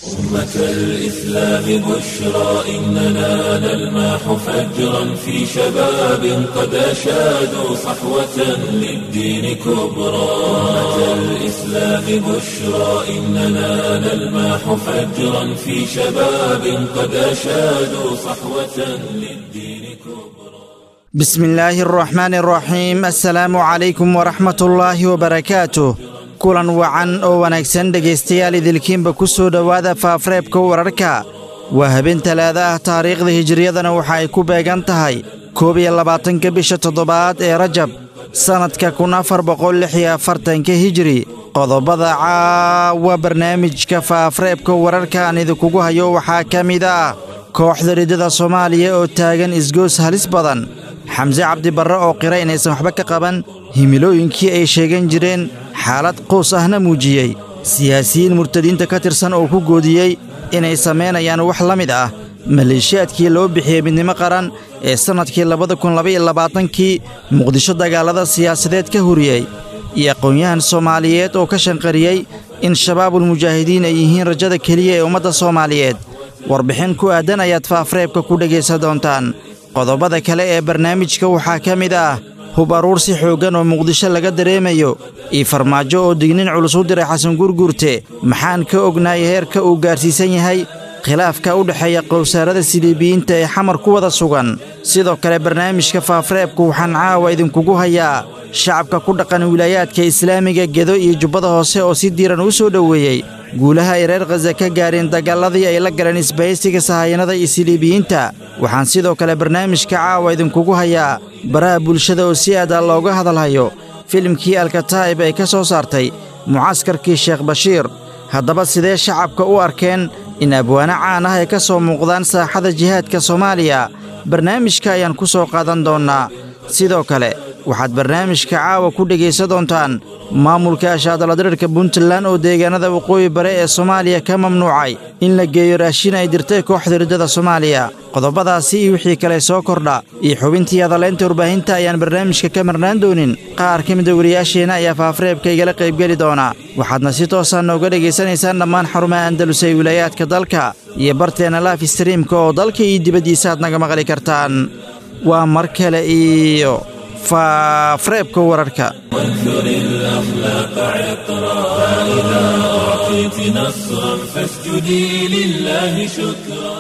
أمة الإسلام بشرى إننا نلمح فجرا في شباب قد أشادوا صحوة للدين كبرى أمة الإسلام بشرى إننا نلمح فجرا في شباب قد أشادوا صحوة للدين كبرى بسم الله الرحمن الرحيم السلام عليكم ورحمة الله وبركاته kulan wacan oo wanaagsan dhegaystayaal idilkiinba ku soo dhowaada faafareebka wararka waa habeen talaada ah taariikhda hijiriyadana waxa ay ku beegan tahay koob iyo labaatanka bisha toddobaad ee rajab sannadka kun afar boqol lix iyo afartanka hijiri qodobada caawa barnaamijka faafareebka wararka aan idinkugu hayo waxaa ka mid ah kooxda ridada soomaaliya oo taagan isgoos halis badan xamse cabdibarre oo qira inaysan waxba ka qaban himilooyinkii ay sheegan jireen xaalad qows ahna muujiyey siyaasiyiin murtadiinta ka tirsan oo ku goodiyey inay samaynayaan wax la mid ah maleeshiyaadkii loo bixiyey midnimo qaran ee sannadkii labada kun labaiyo labaatankii muqdisho dagaallada siyaasadeed ka huriyey iyo aqoon-yahan soomaaliyeed oo ka shanqariyey in shabaabulmujaahidiin ay yihiin rajada keliya ee ummadda soomaaliyeed warbixin ku aaddan ayaad faafareebka ku dhegaysan doontaan qodobada kale ee barnaamijka waxaa ka mid ah hub aruursi xooggan oo muqdisho laga dareemayo iyo farmaajo oo dignin culus u diray xasan gurguurte maxaan ka ognahay heerka uu gaarsiisan yahay khilaafka u dhexeeya qowsaarada siliibiyiinta ee xamar ku wada sugan sidoo kale barnaamijka faafareebku waxaan caawa idinkugu hayaa shacabka ku dhaqan wilaayaadka islaamiga gedo iyo jubbada hoose oo si diiran u soo dhoweeyey guulaha ay reer khaza ka gaareen dagaalladii ay la galeen isbahaysiga sahayanada iyo siliibiyiinta waxaan sidoo kale barnaamijka caawa idinkugu hayaa baraha bulshada oo si aada looga hadalhayo filimkii alkataa'ib ay ka soo saartay mucaskarkii sheekh bashiir haddaba sidee shacabka u arkeen in abwaano caan ah ay ka soo muuqdaan saaxada jihaadka soomaaliya barnaamijka ayaan ku soo qaadan doonnaa sidoo kale waxaad barnaamijka caawa ku dhegaysan doontaan maamulka ashaadaladirirka puntland oo deegaanada waqooyi bare ee soomaaliya ka mamnuucay in la geeyo raashin ay dirtay kooxda riddada soomaaliya qodobadaasi iyo wixii kale soo kordha iyo xubintii hadalaynta warbaahinta ayaan barnaamijka ka marnaan doonin qaar ka mida wariyaasheenna ayaa faafareebka igala qaybgeli doona waxaadna si toosaa nooga dhegaysanaysaan dhammaan xarumaha andalus ee wilaayaadka dalka iyo barteenna laaf streamka oo dalka iyo dibaddiisa aad naga maqli kartaan waa mar kale iyo faafareebka wararka وانثر الأخلاق عطرا فإذا أعطيت نصرا فاسجدي لله شكرا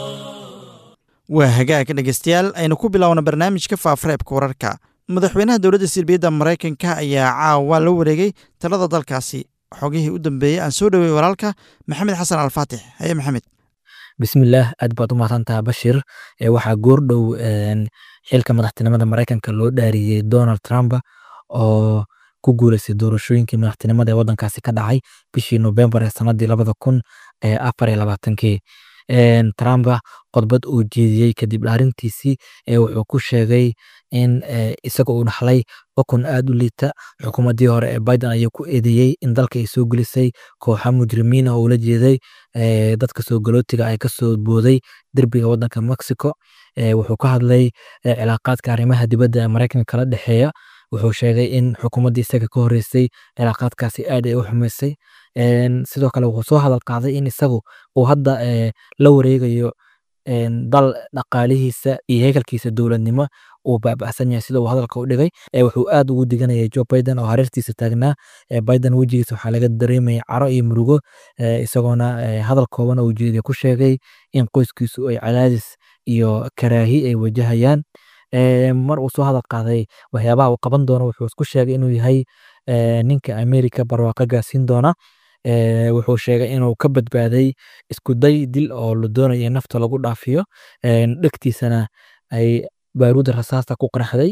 waa hagaag dhegaystayaal aynu ku bilowna barnaamijka faafareebka wararka madaxweynaha dowladda silbiyadda maraykanka ayaa caawa la wareegay talada dalkaasi xogihii u dambeeyey aan soo dhowey walaalka maxamed xasan alfaatix haye maxamed bismillaah aad baad u mahadsantaha bashir waxaa goordhow xilka madaxtinimada maraykanka loo dhaariyey donald trump oo ku guuleystay doorashooyinkii madaxtinimada ee wadankaasi ka dhacay bishii novembar ee sanadii labada kun afar iyo labaatankii trump khudbad uu jeediyey kadib dhaarintiisii wuxuu ku sheegay in isaga uu dhaxlay xukun aad u liita xukuumaddii hore ee biden ayuu ku eedeeyey in dalka ay soo gelisay kooxa mujrimiin oo ula jeeday dadka soo galootiga ay kasoo booday derbiga wadanka mexico wuxuu ka hadlay cilaaqaadka arrimaha dibadda ee maraykanka kala dhexeeya wuxuu sheegay in xukuumaddii isaga ka horreysay cilaaqaadkaasi aad ay u xumaysay sidoo kale wuxuu soo hadal qaaday in isagu uu hadda la wareegayo dal dhaqaalihiisa iyo hekalkiisa dowladnimo uu baaba'san yahay sida uu hadalka u dhigay wuxuu aad ugu diganayay joe biden oo hareertiisa taagnaa biden wejigiisa waxaa laga dareemaya caro iyo murugo isagoona hadal kooban oo ujeediya ku sheegay in qoyskiisu ay cadaadis iyo karaahi ay wajahayaan mar uu soo hadal qaaday waxyaabaha uu qaban doono wuxuu isku sheegay inuu yahay ninka america barwaaqo gaarsiin doona wuxuu sheegay inuu ka badbaaday isku day dil oo la doonayo in nafta lagu dhaafiyo dhegtiisana ay baaruuda rasaasta ku qaraxday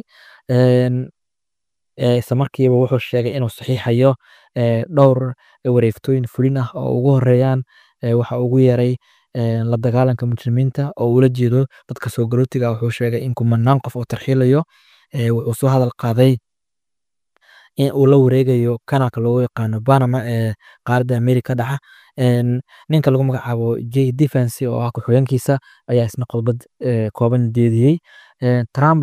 isla markiiba wuxuu sheegay inuu saxiixayo dhowr wareeftooyin fulin ah oo ugu horeeyaan waxa ugu yeeray la dagaalanka mujrimiinta oo ula jeedo dadka soo galootiga wuxuu sheegay in kumanaan qof oo tarxiilayo wuxuu soo hadal qaaday in uu la wareegayo kanaalka loogu yaqaano Panama ee qaaradda Amerika dhaca ninka lagu magacaabo J Defense oo ah ku-xigeenkiisa ayaa isna khudbad kooban jeediyey Trump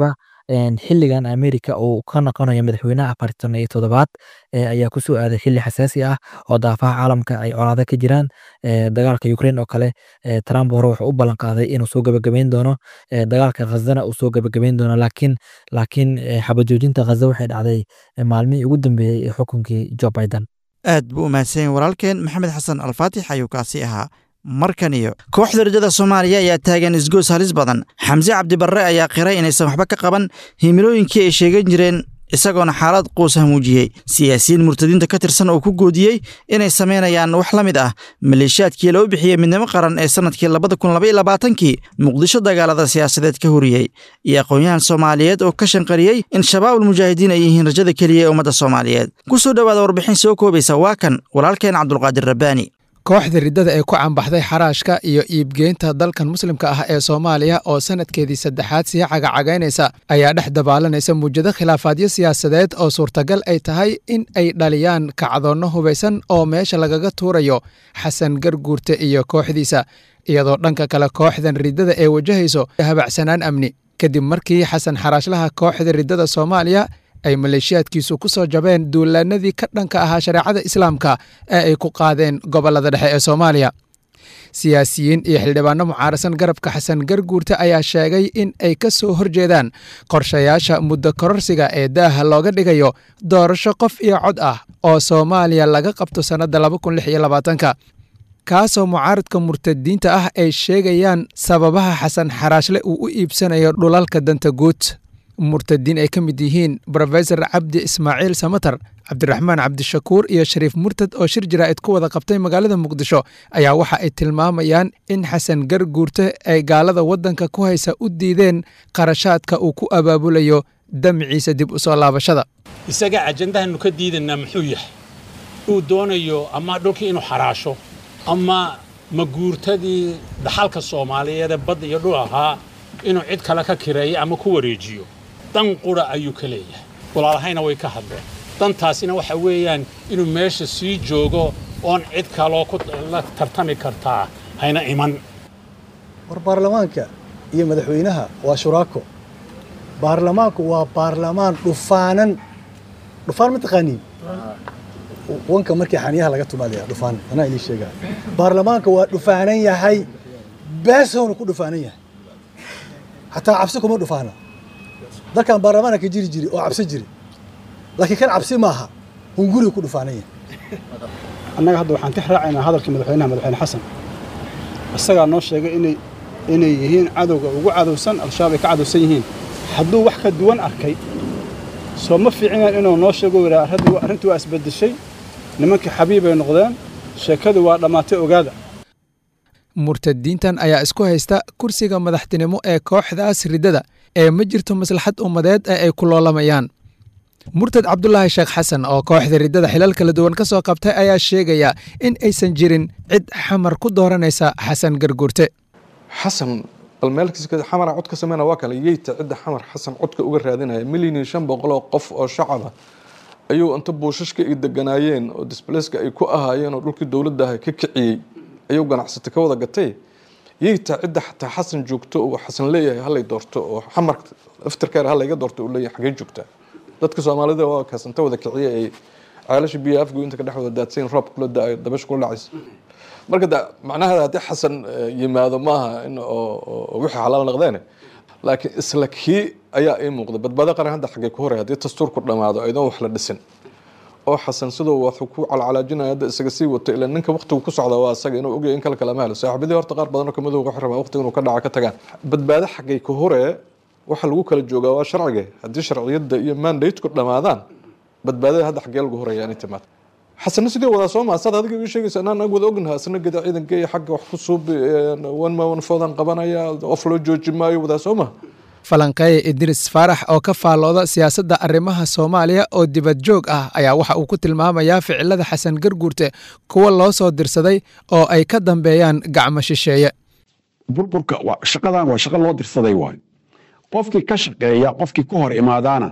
xiligan america uu ka noqonayo madaxweynaha afartan iyo toddobaad ayaa kusoo aaday xili xasaasi ah oo daafaha caalamka ay colaado ka jiraan dagaalka ukraine oo kale trump hore wuxuu u ballan qaaday inuu soo gabagabeyn doono dagaalka khazana uu soo gabagabeyn doono laakiin laakiin xabajoojinta khaza waxay dhacday maalmihii ugu dambeeyey ee xukunkii joe biden aad buu u mahadsanyahy walaalkeen maxamed xasan alfaatix ayuu kaasi ahaa markan iyo kooxda rajada soomaaliya ayaa taagan isgoos halis badan xamse cabdibarre ayaa qiray inaysan waxba ka qaban himilooyinkii ay sheegan jireen isagoona xaalad quusa muujiyey siyaasiyiin murtadiinta ka tirsan oo ku goodiyey inay samaynayaan wax la mid ah maleeshiyaadkii loo bixiyey midnimo qaran ee sannadkii labada kun labaiyo labaatankii muqdisho dagaalada siyaasadeed ka horiyey iyo aqoon-yahan soomaaliyeed oo ka shanqariyey in shabaabul mujaahidiin ay yihiin rajada keliya ee ummadda soomaaliyeed ku soo dhowaada warbixin soo koobaysa waa kan walaalkeen cabdulqaadir rabbaani kooxda riddada ee ku cambaxday xaraashka iyo iibgeynta dalkan muslimka ah ee soomaaliya oo sanadkeedii saddexaad sii cagacagaynaysa ayaa dhex dabaalanaysa muujado khilaafaadyo siyaasadeed oo suurtagal ay tahay in ay dhaliyaan kacdoonno hubaysan oo meesha lagaga tuurayo xasan garguurte iyo kooxdiisa iyadoo dhanka kale kooxdan riddada ee wajahayso habacsanaan amni kadib markii xasan xaraashlaha kooxda riddada soomaaliya ay maleeshiyaadkiisu ku soo jabeen duulaanadii ka dhanka ahaa shareecada islaamka ee ay ku qaadeen gobollada dhexe ee soomaaliya siyaasiyiin iyo xildhibaano mucaarasan garabka xasan garguurte ayaa sheegay in ay ka soo horjeedaan qorshayaasha muddo kororsiga ee daaha looga dhigayo doorasho qof iyo cod ah oo soomaaliya laga qabto sannadda laba kun lix iyo labaatanka kaasoo mucaaradka murtadiinta ah ay sheegayaan sababaha xasan xaraashle uu u iibsanayo dhulalka danta guud murtadiin ay ka mid yihiin brofesor cabdi ismaaciil samatar cabdiraxmaan cabdishakuur iyo shariif murtad oo shir jaraa'id ku wada qabtay magaalada muqdisho ayaa waxa ay tilmaamayaan in xasan garguurte ay gaalada waddanka ku haysa u diideen qarashaadka uu ku abaabulayo damciisa dib u soo laabashada isaga ajandahanu ka diidanaa muxuu yahay uu doonayo ama dhulkii inuu xaraasho ama maguurtadii dhaxalka soomaaliyeed ee badda iyo dhul ahaa inuu cid kale ka kireeyo ama ku wareejiyo dan qura ayuu ka leeyahay walaalahayna way ka hadleen dantaasina waxa weeyaan inuu meesha sii joogo oon cid kaloo la tartami kartaa hayna iman war baarlamaanka iyo madaxweynaha waa shuraako baarlamaanku waa baarlamaan dhufaanan dhufaan ma taqaaniin wanka markii xaniyaha laga tumaadaya dhufaan anaa ilii sheegaa baarlamaanka waa dhufaanan yahay beesowna ku dhufaanan yahay xataa cabsi kuma dhufaana dalkan baarlamaana ka jiri jiri oo cabsi jiri laakiin kan cabsi maaha hunguriga ku dhufaanan yahay annaga hadda waxaan ka raacaynaa hadalkii madaxweynaha madaxweyne xasan isagaa noo sheegay inay inay yihiin cadowga ugu cadowsan al-shabaab ay ka cadowsan yihiin hadduu wax ka duwan arkay soo ma fiicinayn inuu noo sheego yidhaa arrintii waa isbeddeshay nimankii xabiibay noqdeen sheekadu waa dhammaatay ogaada murtadiintan ayaa isku haysta kursiga madaxtinimo ee kooxdaas riddada ee ma jirto maslaxad ummadeed ee ay ku loolamayaan murtad cabdulaahi sheekh xasan oo kooxda riddada xilal kala duwan ka soo qabtay ayaa sheegaya in aysan jirin cid xamar ku dooranaysa xasan garguurte xasan bal meelkiisa xamara cod ka sameyna waa kale yeyta cidda xamar xasan codka uga raadinaya milyan iyo shan boqol oo qof oo shacaba ayuu inta buushashka ay deganaayeen oo disbaleyska ay ku ahaayeen oo dhulkii dowladda ah ka kiciyey ayuu ganacsata ka wada gatay yeyta cidda xataa xasan joogto uu xasan leeyahay halay doorto oo xamar aftirkeer halayga doorto uu leeyahay xagee joogtaa dadka soomaalida waa kaasanta wada kiciye ay ceelasha biyo afgo inta ka dhex wada daadsayn roob kula da-ay dabash kula dhacaysa marka da macnaheeda haddii xasan yimaado maaha in oo wixii xalaal noqdeene laakiin isla kii ayaa ii muuqda badbaado qaran hadda xaggee ku horey haddii dastuurku dhammaado aydoon wax la dhisin oo xasan siduu wax ku calcalaajinaya hadda isaga sii wato ilaa ninka waqtigu ku socda waa asaga inuu ogyahay in kale kalama helo saaxiibadii horta qaar badan oo kamid waxay rabaa waqtiga inuu ka dhaca ka tagaan badbaado xaggay ku horee waxa lagu kala joogaa waa sharciga haddii sharciyadda iyo mandateku dhammaadaan badbaadada hadda xaggee lagu horeeya inay timaado xasana sidii wadaa soo maasaad adiga ii sheegaysa anaan ag wada ognaha asna geda ciidanka iyo xagga wax ku suubi wan ma wan foodan qabanaya of loo jooji maayo wadaa soo maha falanqeeye idris faarax oo ka faallooda siyaasadda arrimaha soomaaliya oo dibad joog ah ayaa waxa uu ku tilmaamayaa ficilada xasan garguurte kuwa loo soo dirsaday oo ay ka dambeeyaan gacmo shisheeye burburka shaqadan waa shaqo loo dirsaday waayo qofkii ka shaqeeya qofkii ku hor imaadaana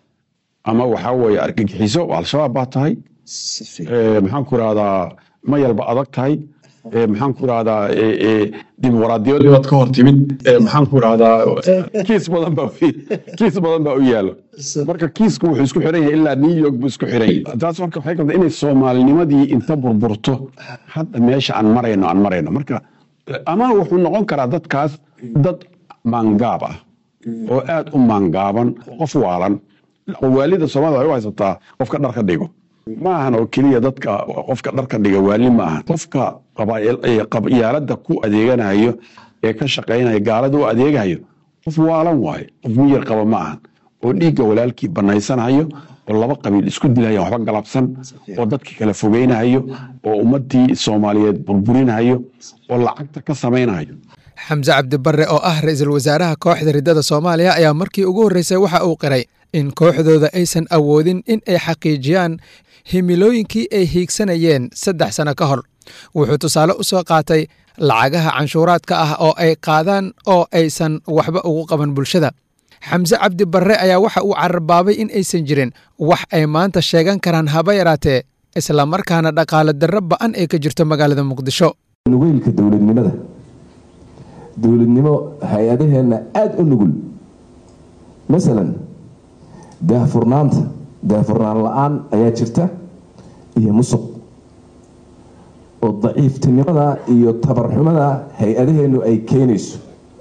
ama waxaa weeye argagixiso al-shabaab baa tahay maxaan ku irahdaa mayalba adag tahay ee, maxaan ku rahdaa dimuqraadiyadii baad ka hor timid ee, maxaan ku rahdaa kiis badan baa u- kiis badan baa u yaalo marka kiisku wuxuu isku xiran yahay ilaa new york buu isku xiran yahay taas marka waxay kabta inay soomaalinimadii inta burburto hadda meesha aan marayno aan marayno marka ama wuxuu noqon karaa dadkaas dad maangaab ah oo aad u maangaaban qof waalan waalida soomaalida waxay u haysataa qofka dharka dhigo ma ahan oo keliya dadka qofka dharka dhiga waali ma ahan qofka qabaa'il- ee qabyaalada ku adeeganayo ee ka shaqaynaya gaalada u adeegayo qof waalan waaye qof miyir qaba ma ahan oo dhiigga walaalkii banaysanayo oo laba qabiil isku dilaya waxba galabsan oo dadki kala fogeynayo oo ummadii soomaaliyeed burburinayo oo lacagta ka samaynayo xamse cabdibarre oo ah ra-iisul wasaaraha kooxda riddada soomaaliya ayaa markii ugu horreysay waxa uu qiray in kooxdooda aysan awoodin in ay xaqiijiyaan himilooyinkii ay hiigsanayeen saddex sano ka hor wuxuu tusaale u soo qaatay lacagaha canshuuraadka ah oo ay qaadaan oo aysan waxba ugu qaban bulshada xamse cabdi barre ayaa waxa uu cararbaabay in aysan jirin wax ay maanta sheegan karaan haba yaraatee islamarkaana dhaqaale darro ba'an ay ka jirto magaalada muqdisho nugeylka dowladnimada dowladnimo hay-adaheenna aada u nugul masalan daahfurnaanta daahfurnaan la-aan ayaa jirta iyo musuq oo daciiftinimada iyo tabarxumada hay-adaheennu ay keenayso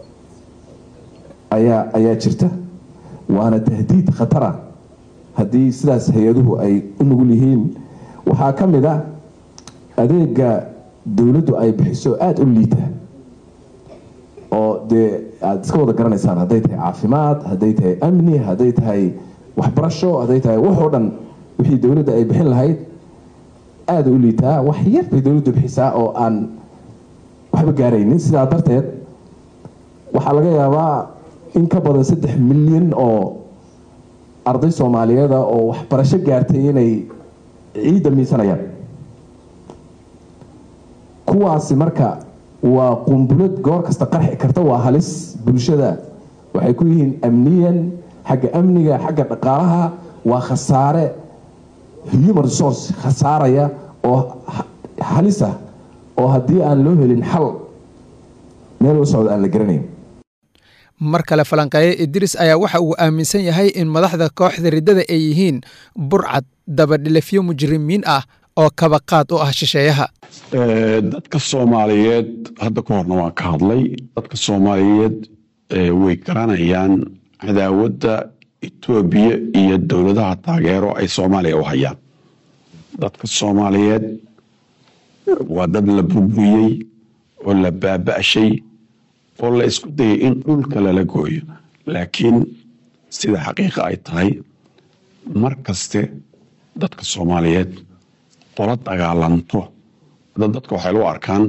ayaa ayaa jirta waana tahdiid khatara haddii sidaas hay-aduhu ay u nugul yihiin waxaa ka mid a adeega dowladdu ay bixiso aada u liita oo dee aada iska wada garanaysaan hadday tahay caafimaad hadday tahay amni hadday tahay waxbarasho hadday tahay wax oo dhan wixii dowladda ay bixin lahayd aada u liitaa wax yar bay dowladdu bixisaa oo aan waxba gaaraynin sidaa darteed waxaa laga yaabaa in ka badan saddex milyan oo arday soomaaliyeeda oo waxbarasho gaartay inay ciidda miisanayaan kuwaasi marka waa qumbulad goor kasta qarxi karta waa halis bulshada waxay ku yihiin amniyan xagga amniga xagga dhaqaalaha waa khasaare human resource khasaaraya oo halis ah oo haddii aan loo helin xal meel u socda aan la garanayn mar kale falanqeeye idris ayaa waxa uu aaminsan yahay in madaxda kooxda riddada ay yihiin burcad dabadhilafyo mujrimiin ah oo kabaqaad u ah shisheeyaha dadka soomaaliyeed hadda ka horna waan ka hadlay dadka soomaaliyeed way garanayaan cadaawadda etoobiya iyo dowladaha taageero ay soomaaliya u hayaan dadka soomaaliyeed waa dad la burburiyey oo la baaba'shay oo la isku dayay in dhulka lala gooyo laakiin sida xaqiiqa ay tahay mar kaste dadka soomaaliyeed qola dagaalanto dadka waxay lu arkaan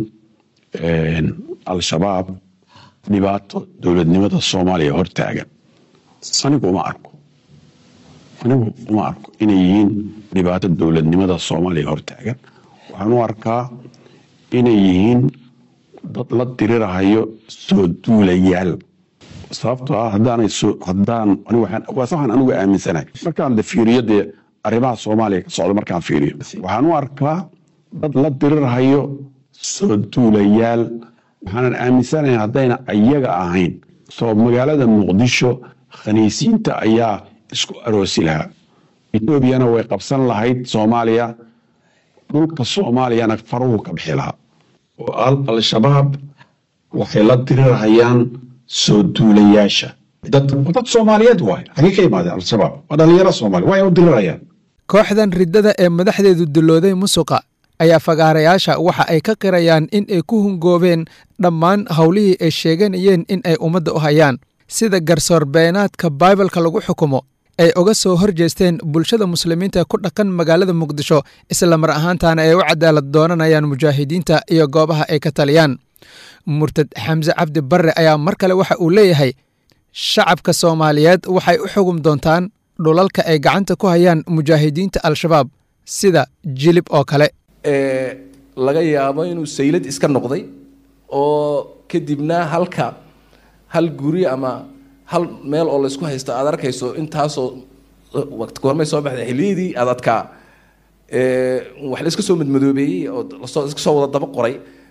al-shabaab dhibaato dowladnimada soomaaliya hortaagan anigu uma arko anigu uma arko inay yihiin dhibaato dowladnimada soomaaliya hortaagan waxaan u arkaa inay yihiin dad la dirirahayo soo duulayaal sababtoo ah haddaanay soo haddaan waase waxaan anigu aaminsanahay markaan de fiiriyo dee arrimaha soomaaliya ka socda markaan fiiriyo waxaan u arkaa dad la dirirahayo soo duulayaal waxaanan aaminsanahay haddayna ayaga ahayn soo magaalada muqdisho khaniisiinta ayaa isku aroosi lahaa etoobiyana way qabsan lahayd soomaaliya dhulka soomaaliyana faruhu ka bixi lahaa oo al-shabaab waxay la dirirahayaan soo duulayaasha dad soomaaliyeed waay xagee ka yimaadeen al-shabaab waa dhalinyaro soomaaliya way u dirirayaan kooxdan riddada ee madaxdeedu dulooday musuqa ayaa fagaarayaasha waxa ay ka qirayaan in ay ku hungoobeen dhammaan howlihii ay sheeganayeen in ay ummadda u hayaan sida garsoor beenaadka baibalka lagu xukumo ay uga soo hor jeesteen bulshada muslimiinta ku dhaqan magaalada muqdisho isla mar ahaantaana ay u cadaalad doonanayaan mujaahidiinta iyo goobaha ay ka taliyaan murtad xamse cabdi barre ayaa mar kale waxa uu leeyahay shacabka soomaaliyeed waxay u xugum doontaan dhulalka ay gacanta ku hayaan mujaahidiinta al-shabaab sida jilib oo kale laga yaabo inuu saylad iska noqday oo kadibna halka hal guri ama hal meel oo laysku haysto aad arkayso intaasoo waqti goormay soo baxday xilliyadii aad adkaa wax la iska soo madmadoobeeyey oo lasoo iska soo wada daba qoray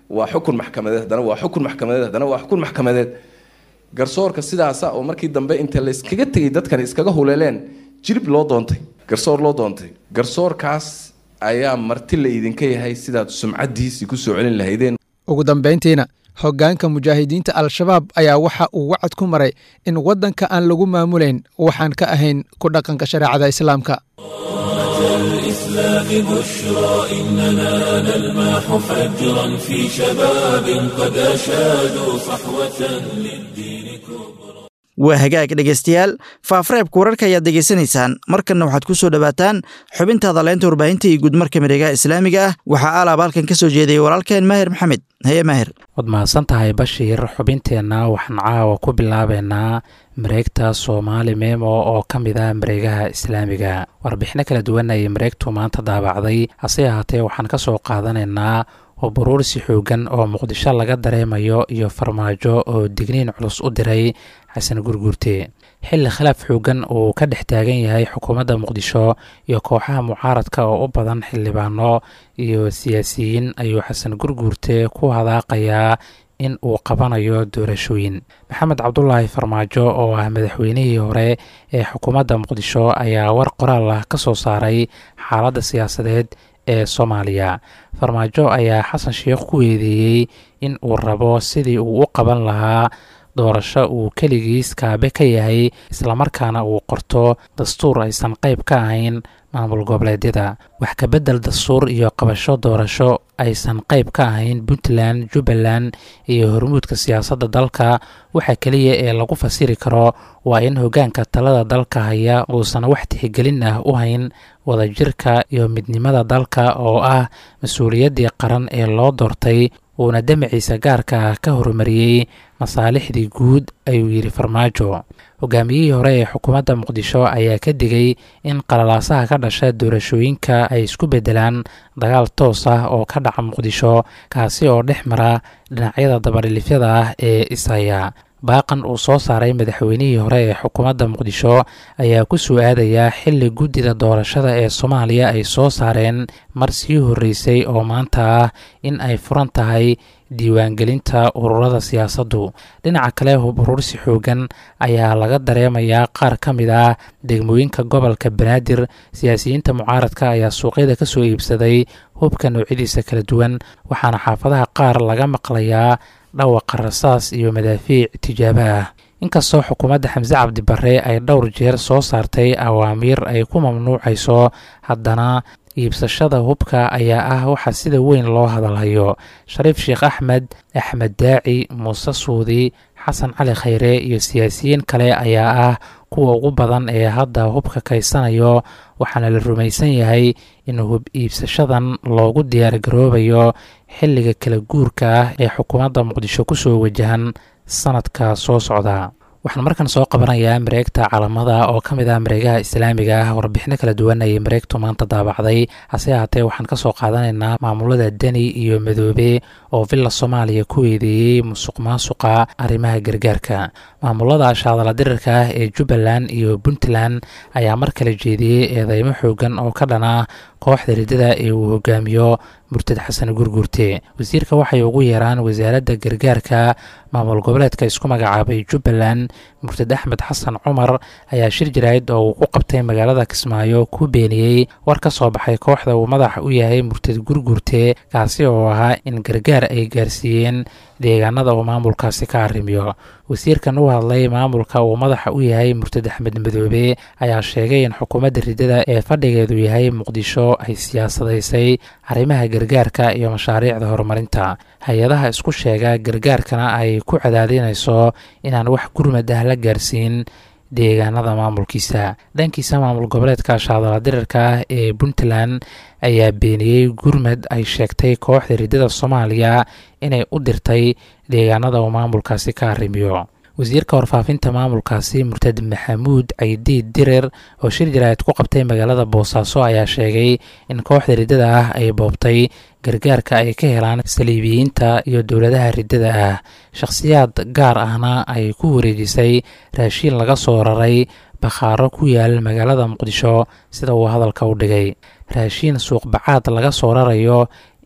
waa xukun maxkamadeed haddana waa xukun maxkamadeed haddana waa xukun maxkamadeed garsoorka sidaasa oo markii dambe inta la iskaga tegay dadkan iskaga huleeleen jirib loo doontay garsoor loo doontay garsoorkaas ayaa marti la idinka yahay sidaad sumcadiisii kusoo celin lahaydeen ugu dambayntiina hoggaanka mujaahidiinta al-shabaab ayaa waxa uu wacad ku maray in waddanka aan lagu maamulayn waxaan ka ahayn ku dhaqanka shareecada islaamka الإسلام بشرى إننا نلمح فجرا في شباب قد أشادوا صحوة للدين كبرى waa hagaag dhegaystayaal faafareebka wararka ayaad degaysanaysaan markanna waxaad ku soo dhowaataan xubintaada leynta warbaahinta iyo guudmarka miregaha islaamiga ah waxaa alaab halkan ka soo jeedayay walaalkeen maahir maxamed haye maahir waad mahadsan tahay bashiir xubinteenna waxaan caawa ku bilaabeynaa mareegta soomaali memo oo ka mid ah mareegaha islaamiga warbixino kala duwan ayay mareegtu maanta daabacday hase ahaatee waxaan ka soo qaadanaynaa oo buruursi xoogan oo muqdisho laga dareemayo iyo farmaajo oo digniin culus u diray xasan gurguurte xilli khilaaf xoogan uu ka dhex taagan yahay xukuumadda muqdisho iyo kooxaha mucaaradka oo u badan xildhibaano iyo siyaasiyiin ayuu xasan gurguurte ku hadaaqayaa in uu qabanayo doorashooyin maxamed cabdulaahi farmaajo oo ah madaxweynihii hore ee xukuumadda muqdisho ayaa war qoraal ah ka soo saaray xaaladda siyaasadeed ee soomaaliya farmaajo ayaa xasan sheekh ku weedeeyey in uu rabo sidii uu u qaban lahaa doorasho uu keligiis kaabe ka yahay islamarkaana uu qorto dastuur aysan qayb ka ahayn maamul goboleedyada wax kabedel dastuur iyo qabasho doorasho aysan qayb ka ahayn puntland jubbaland iyo hormuudka siyaasadda dalka waxa keliya ee lagu fasiri karo waa in hoggaanka talada dalka haya uusan wax tixgelin ah u hayn wadajirka iyo midnimada dalka oo ah mas-uuliyaddii qaran ee loo doortay uuna damaciisa gaarka ah ka horumariyey masaalixdii guud ayuu yidhi farmaajo hogaamiyihii hore ee xukuumadda muqdisho ayaa ka digay in qalalaasaha ka dhasha doorashooyinka ay isku beddelaan dagaal toos ah oo ka dhaca muqdisho kaasi oo dhex mara dhinacyada dabadhilifyada ah ee ishaya baaqan uu soo saaray madaxweynihii hore ee xukuumadda muqdisho ayaa ku soo aadayaa xilli guddida doorashada ee soomaaliya ay soo saareen mar sii horreysay oo maanta ah in ay furan tahay diiwaangelinta ururada siyaasaddu dhinaca kale hub urursi xoogan ayaa laga dareemayaa qaar ka mid ah degmooyinka gobolka banaadir siyaasiyiinta mucaaradka ayaa suuqyada ka soo iibsaday hubka noocyadiisa kala duwan waxaana xaafadaha qaar laga maqlayaa dhawaqa rasaas iyo madaafiic tijaabo ah inkastoo xukuumadda xamse cabdibare ay dhowr jeer soo saartay awaamiir ay ku mamnuucayso haddana iibsashada hubka ayaa ah waxa sida weyn loo hadalhayo shariif sheekh axmed axmed daaci muuse suudi xasan cali khayre iyo siyaasiyiin kale ayaa ah kuwa ugu badan ee hadda hubka kaysanayo waxaana la rumaysan yahay in hub iibsashadan loogu diyaargaroobayo xilliga kala guurka ah ee xukuumadda muqdisho kusoo wajahan sanadka soo socda waxaan markan soo qabanayaa mareegta calamada oo ka mid ah mareegaha islaamiga ah warbixino kala duwan ayay mareegtu maanta daabacday hase ahaatee waxaan ka soo qaadanaynaa maamulada deni iyo madoobe oo villa soomaaliya ku eedeeyey musuq maasuqa arrimaha gargaarka maamulada shaadala dirirka ah ee jubbaland iyo puntland ayaa mar kale jeediyey eedeymo xoogan oo ka dhan ah kooxda riddada ee uu hogaamiyo murtad xasan gurgurte wasiirka waxay ugu yeeraan wasaaradda gargaarka maamul goboleedka isku magacaabay jubbaland murtad axmed xasan cumar ayaa shir jaraa'id oo uu ku qabtay magaalada kismaayo ku beeniyey war ka soo baxay kooxda uu madaxa u yahay murtad gurgurte kaasi oo ahaa in gargaar ay gaarsiiyeen deegaanada uu maamulkaasi ka arrimiyo wasiirkan u hadlay maamulka uu madaxa u yahay murtad axmed madoobe ayaa sheegay in xukuumadda riddada ee fadhigeedu yahay muqdisho ay siyaasadaysay arrimaha gargaarka iyo mashaariicda horumarinta hay-adaha isku sheega gargaarkana ay ku cadaadinayso inaan wax gurmad ah la gaarsiin deegaanada maamulkiisa dhankiisa maamul goboleedka shaadala dirirka ah ee puntland ayaa beeniyey gurmad ay sheegtay kooxda riddada soomaaliya inay u dirtay deegaanada uu maamulkaasi ka arrimiyo wasiirka warfaafinta maamulkaasi murtad maxamuud caydiid dirir oo shir jaraa'id ku qabtay magaalada boosaaso ayaa sheegay in kooxda riddada ah ay boobtay gargaarka ay ka helaan saliibiyiinta iyo dowladaha riddada ah shakhsiyaad gaar ahna ay ku wareejisay raashiin laga soo raray bakhaaro ku yaal magaalada muqdisho sida uu hadalka u dhigay raashiin suuqbacaad laga soo rarayo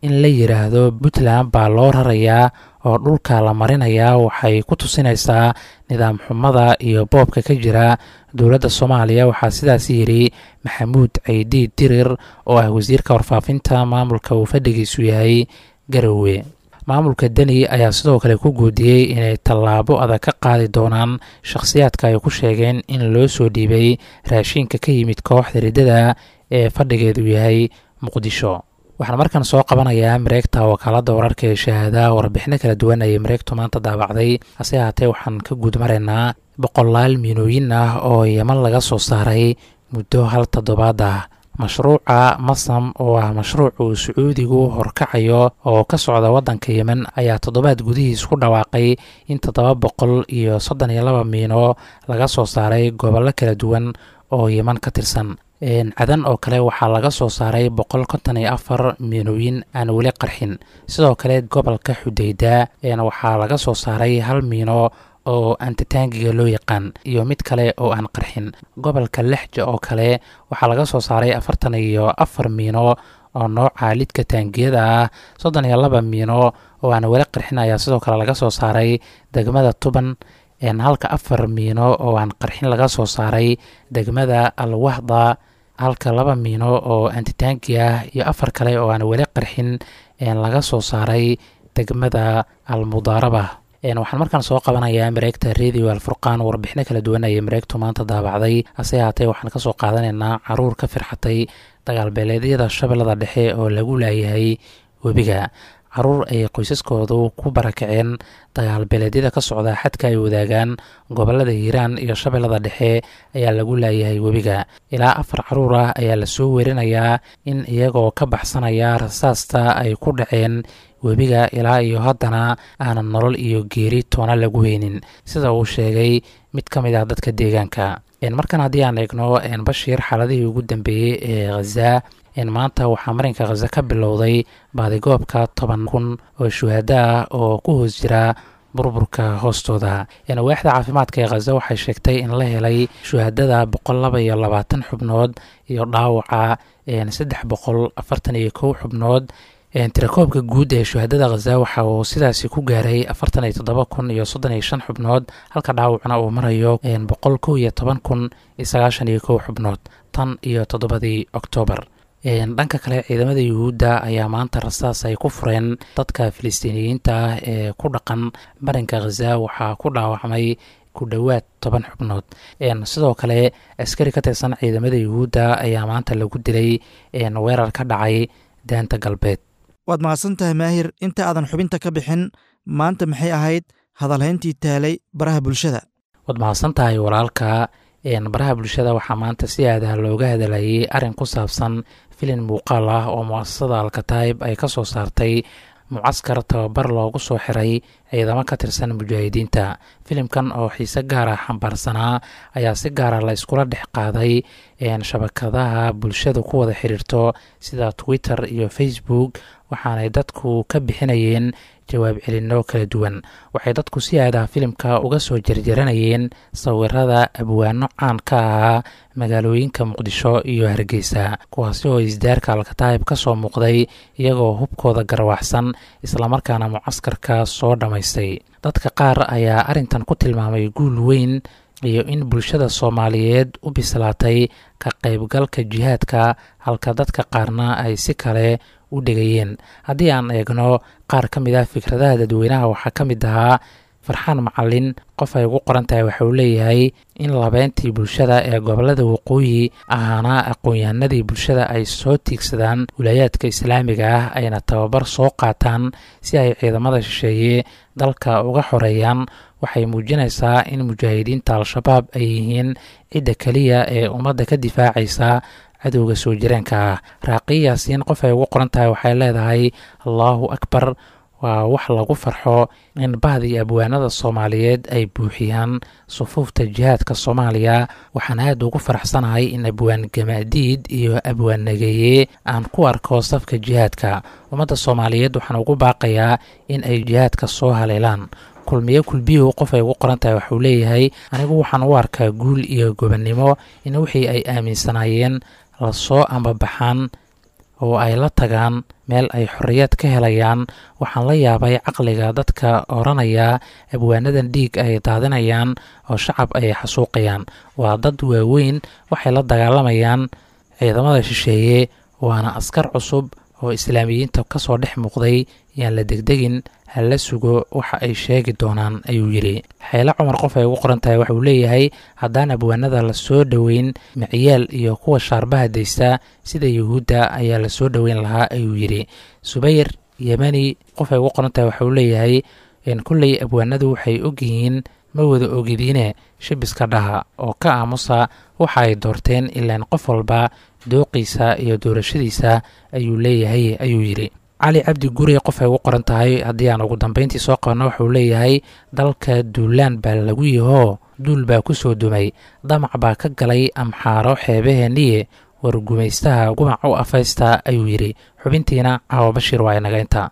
in la yidhaahdo puntland baa loo rarayaa oo dhulka la marinayaa waxay ku tusinaysaa nidaam xumada iyo boobka ka jira dowladda soomaaliya waxaa sidaas yidhi maxamuud ceydi dirir oo ah wasiirka warfaafinta maamulka uu fadhigiisu yahay garowe maamulka deni ayaa sidoo kale ku guudiyey inay tallaabo adag ka qaadi doonaan shakhsiyaadka ay ku sheegeen in loo soo dhiibay raashiinka ka yimid kooxda riddada ee fadhigeedu yahay muqdisho waxaan markan soo qabanayaa mareegta wakaaladda wararka ee shahaada warbixino kala duwan ayay mareegtu maanta daabacday hase ahaatee waxaan ka guud maraynaa boqolaal miinooyin ah oo yeman laga soo saaray muddo hal toddobaad ah mashruuca masam oo ah mashruuc uu sacuudigu horkacayo oo ka socda waddanka yemen ayaa toddobaad gudihiis ku dhawaaqay in toddoba boqol iyo soddon iyo laba miino laga soo saaray gobollo kala duwan oo yeman ka tirsan cadan oo kale waxaa laga soo saaray boqol konton iyo afar miinooyin aan weli qarxin sidoo kale gobolka xudeyda waxaa laga soo saaray hal miino oo antitaangiga loo yaqaan iyo mid kale oo aan qarxin gobolka lexja oo kale waxaa laga soo saaray afartan iyo afar miino oo nooca lidka taangiyada ah soddon iyo laba miino oo aan weli qarxin ayaa sidoo kale laga soo saaray degmada tuban halka afar miino oo aan qarxin laga soo saaray degmada alwahda halka laba miino oo antitaangi ah iyo afar kale oo aan weli qarxin laga soo saaray degmada almudaaraba waxaan markaan soo qabanayaa mareegta radio alfurqaan warbixino kala duwan ayay mareegtu maanta daabacday hase haatee waxaan kasoo qaadanaynaa caruur ka firxatay dagaalbeeleedyada shabeellada dhexe oo lagu laayahay webiga caruur ay qoysaskoodu ku barakaceen dagaalbeeleedyada ka socda xadka ay wadaagaan gobolada hiiraan iyo shabeellada dhexe ayaa lagu laayahay webiga ilaa afar caruur ah ayaa lasoo werinayaa in iyagoo ka baxsanaya rasaasta ay ku dhaceen webiga ilaa iyo haddana aanan nolol iyo geeri toona lagu heynin sida uu sheegay mid ka mid ah dadka deegaanka markan haddii aan eegno bashiir xaaladihii ugu dambeeyey ee khaza maanta waxaa marinka khaza ka bilowday baadigoobka toban kun oo shuhada ah oo ku hoos jira burburka hoostooda waaxda caafimaadka ee khaza waxay sheegtay in la helay shuhadada boqol laba iyo labaatan xubnood iyo dhaawaca saddex boqol afartan iyo kow xubnood tirakoobka guud ee shuhadada khaza waxa uu sidaasi ku gaaray afartan iyo toddoba kun iyo soddon iyo shan xubnood halka dhaawacna uu marayo boqol kow iyo toban kun iyo sagaashan iyo kow xubnood tan iyo toddobadii oktoobar dhanka kale ciidamada yuhuudda ayaa maanta rasaas ay ku fureen dadka filistiiniyiinta ah ee ku dhaqan marinka khaza waxaa ku dhaawacmay ku dhowaad toban xubnood sidoo kale askari ka tirsan ciidamada yuhuudda ayaa maanta lagu dilay weerar ka dhacay daanta galbeed waad mahadsan tahay maahir inta aadan xubinta ka bixin maanta maxay ahayd hadalhayntii taalay baraha bulshada waad mahadsan tahay walaalka baraha bulshada waxaa maanta si aadaha looga hadalayay arrin ku saabsan filin muuqaal ah oo mu'asasada alkataib ay ka soo saartay mucaskar tababar loogu soo xiray ciidamo ka tirsan mujaahidiinta filimkan oo xiise gaara xambaarsanaa ayaa si gaara la iskula dhex qaaday shabakadaha bulshada ku wada xiriirto sida twitter iyo facebook waxaanay dadku ka bixinayeen jawaab celinno kala duwan waxay dadku si aadaha filimka uga soo jarjaranayeen sawirada abwaano caan ka ahaa magaalooyinka muqdisho iyo hargeysa kuwaasi oo isdaarka alkataayib ka soo muuqday iyagoo hubkooda garwaxsan islamarkaana mucaskarka soo dhammaystay dadka qaar ayaa arrintan ku tilmaamay guul weyn iyo in bulshada soomaaliyeed u bislaatay ka qaybgalka jihaadka halka dadka qaarna ay si kale u dhegayeen haddii aan eegno qaar ka mid ah fikradaha dadweynaha waxaa ka mid ahaa farxaan macalin qof ay ugu qoran tahay waxa uu leeyahay in labeyntii bulshada ee gobolada waqooyi ahaana aqoon-yahanadii bulshada ay soo tiigsadaan wilaayaadka islaamiga ah ayna tababar soo qaataan si ay ciidamada shisheeye dalka uga xoreeyaan waxay muujinaysaa in mujaahidiinta al-shabaab ay yihiin cidda keliya ee ummadda ka difaacaysa cadowga soo jireenka ah raaqiya yaasiin qof ay ugu qoran tahay waxay leedahay allaahu akbar waa wax lagu farxo in bahdii abwaanada soomaaliyeed ay buuxiyaan sufuufta jihaadka soomaaliya waxaan aad ugu faraxsanahay in abwaan gamaadiid iyo abwaan nageeye aan ku arko safka jihaadka ummadda soomaaliyeed waxaan ugu baaqayaa in ay jihaadka soo haleelaan kulmiye kulbiyuhu qof ay ugu qoran tahay waxuu leeyahay anigu waxaan u arkaa guul iyo gobonnimo in wixii ay aaminsanaayeen lasoo ambabaxaan oo ay la tagaan meel ay xorriyad ka helayaan waxaan la yaabay caqliga dadka odhanaya abwaanadan dhiig ay daadinayaan oo shacab ay xasuuqayaan waa dad waaweyn waxay la dagaalamayaan ciidamada shisheeye waana askar cusub oo islaamiyiinta ka soo dhex muuqday yaan la degdegin hala sugo waxa ay sheegi doonaan ayuu yidhi xeele cumar qof ay ugu qoran tahay waxauu leeyahay haddaan abwaanada la soo dhoweyn micyaal iyo kuwa shaarbaha daysta sida yuhuudda ayaa la soo dhoweyn lahaa ayuu yidhi subayr yemani qof ay ugu qoran tahay waxauu leeyahay kolley abwaanadu waxay ogyihiin ma wada ogidiine shibiska dhaha oo ka aamusa waxa ay doorteen ilaan qof walba dooqiisa iyo doorashadiisa ayuu leeyahay ayuu yidhi cali cabdi guri qof ay ugu qoran tahay haddii aan ugu dambeyntii soo qabanno waxauu leeyahay dalka duulaan baa lagu yihoo duul baa ku soo dumay damac baa ka galay amxaaro xeebaheeniye war gumaystaha gumac u afaysta ayuu yidhi xubintiina caawa bashiir waa inaga inta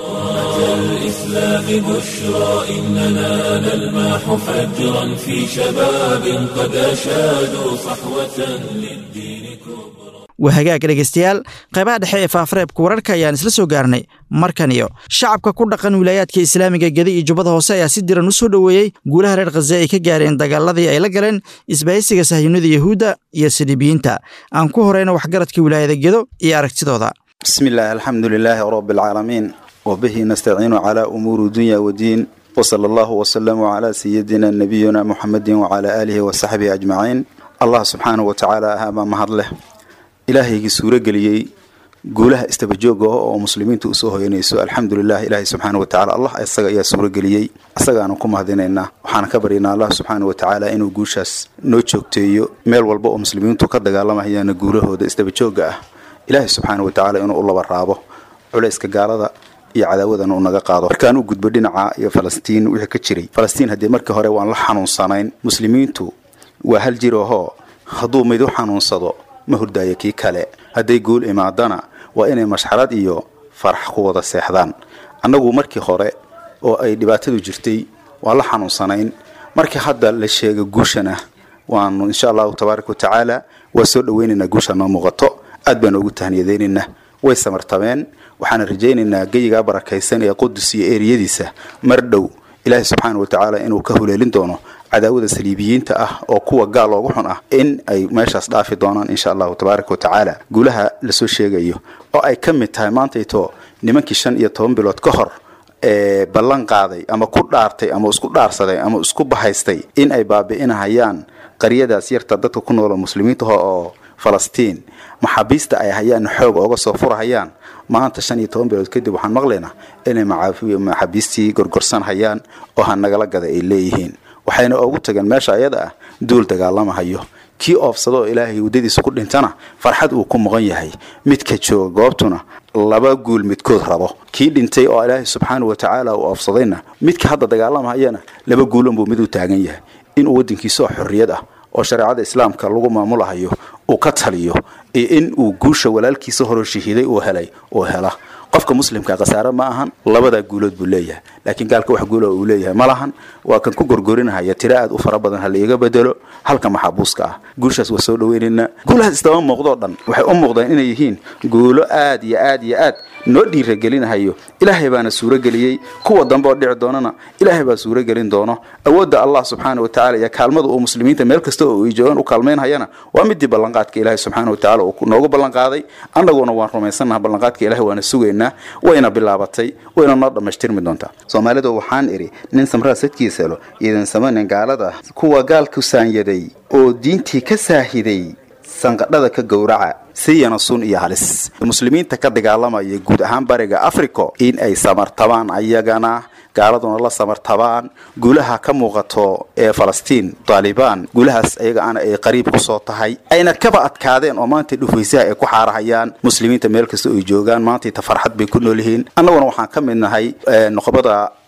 الإسلام بشرى إننا نلمح فجرا في شباب قد أشادوا صحوة للدين كبرى waa hagaag dhegaystayaal qaybaha dhexe ee faafareebka wararka ayaan isla soo gaarnay markan iyo shacabka ku dhaqan wilaayaadka islaamiga gedi iyo jubbada hoose ayaa si diran u soo dhoweeyey guulaha reer khaze ay ka gaareen dagaaladii ay la galeen isbahaysiga sahyunida yahuudda iyo saliibiyiinta aan ku horeyno waxgaradka wilaayada gedo iyo aragtidooda بسم الله الحمد لله رب العالمين وبه نستعين على أمور الدنيا والدين وصلى الله وسلم على سيدنا نبينا محمد وعلى آله وصحبه أجمعين الله سبحانه وتعالى هذا مهد له إلهي سورة قليي قولها استبجوغه ومسلمين تؤسوه ينيسو الحمد لله إلهي سبحانه وتعالى الله أساق يا سورة قليي أساق أنا كم هذينينا وحانا كبرينا الله سبحانه وتعالى إنو قوشاس نوچوكتيو ميل والبو مسلمين تقدق الله هي نقوله ده استبجوغه ilaahay subxaana watacaala inuu u laba raabo culayska gaalada iyo cadaawadan uu naga qaado markaan u gudbo dhinaca iyo falastiin wixii ka jiray falastiin haddii markii hore waan la xanuunsanayn muslimiintu waa hal jir ahoo hadduu mid u xanuunsado ma hurdaayo kii kale hadday guul imaadana waa inay mashxarad iyo farax ku wada seexdaan annagu markii hore oo ay dhibaatadu jirtay waan la xanuunsanayn markii hadda la sheega guushana waanu insha allahu tabaaraka watacaala waa soo dhaweynaynaa guusha noo muuqato aad baan ugu tahniyadeynaynaa way samartameen waxaana rajaynaynaa geyigaa barakaysan ee qudus iyo eeriyadiisa mar dhow ilaahay subxaana watacaala inuu ka huleelin doono cadaawada saliibiyiinta ah oo kuwa gaal loogu xun ah in ay meeshaas dhaafi doonaan insha allahu tabaaraka watacaala guulaha lasoo sheegayo oo ay ka mid tahay maantayto nimankii shan iyo toban bilood ka hor ee ballan qaaday ama ku dhaartay ama isku dhaarsaday ama isku bahaystay in ay baabi'inahayaan qaryadaas yarta dadka ku noolo muslimiinta oo falastiin maxaabiista ay hayaan xoog ooga soo furahayaan maanta shan iyo toban bilood kadib waxaan maqlaynaa inay maxaabiistii gorgorsan hayaan oo hanagala gada ay leeyihiin waxayna ugu tageen meesha ayada ah duul dagaalamahayo kii oofsado oo ilaahay waddadiisa ku dhintana farxad uu ku muqan yahay midka jooga goobtuna laba guul midkood rabo kii dhintay oo ilaahay subxaana watacaala uu oofsadayna midka hadda dagaalamahayana laba guulanbuu mid u taagan yahay inuu waddankiisa oo xorriyad ah oo shareecada islaamka lagu maamulahayo uu ka taliyo iyo in uu guusha walaalkiisa horoo shahiiday uu helay uu hela qofka muslimka khasaare ma ahan labadaa guulood buu leeyahay laakiin gaalka wax guula uu leeyahay ma lahan waa kan ku gorgorinahaya tiro aad u fara badan ha laiga bedelo halka maxaabuuska ah guushaas waa soo dhaweynaynaa guulahaas istaba muuqdoo dhan waxay u muuqdeen inay yihiin guulo aad iyo aad iyo aad noo dhiiragelinahayo ilaahay baana suurageliyey kuwa dambe oo dhici doonana ilaahay baa suuragelin doono awoodda allah subxaana watacaala iyo kaalmada uu muslimiinta meel kasta oo ay joogaan u kaalmaynhayana waa midii ballanqaadka ilaahay subxaana watacaala uu noogu ballanqaaday annaguna waan rumaysannaha ballanqaadka ilahay waana sugaynaa wayna bilaabatay wayna noo dhammaystirmi doontaa soomaalida waxaan idhi nin samraa sadkiisalo iidan samanin gaalada kuwa gaalku saanyaday oo diintii ka saahiday sanqadhada ka gowraca siyana sun iyo halis muslimiinta ka dagaalamaya guud ahaan bariga africo in ay samartabaan ayagana gaaladuna la samartabaan guulaha ka muuqato ee falastiin taalibaan guulahaas ayagaana ay qariib kusoo tahay ayna kaba adkaadeen oo maanta dhufaysaha ay ku xaarahayaan muslimiinta meel kasta ay joogaan maantayta farxad bay ku nool yihiin annaguna waxaan ka mid nahay noqobada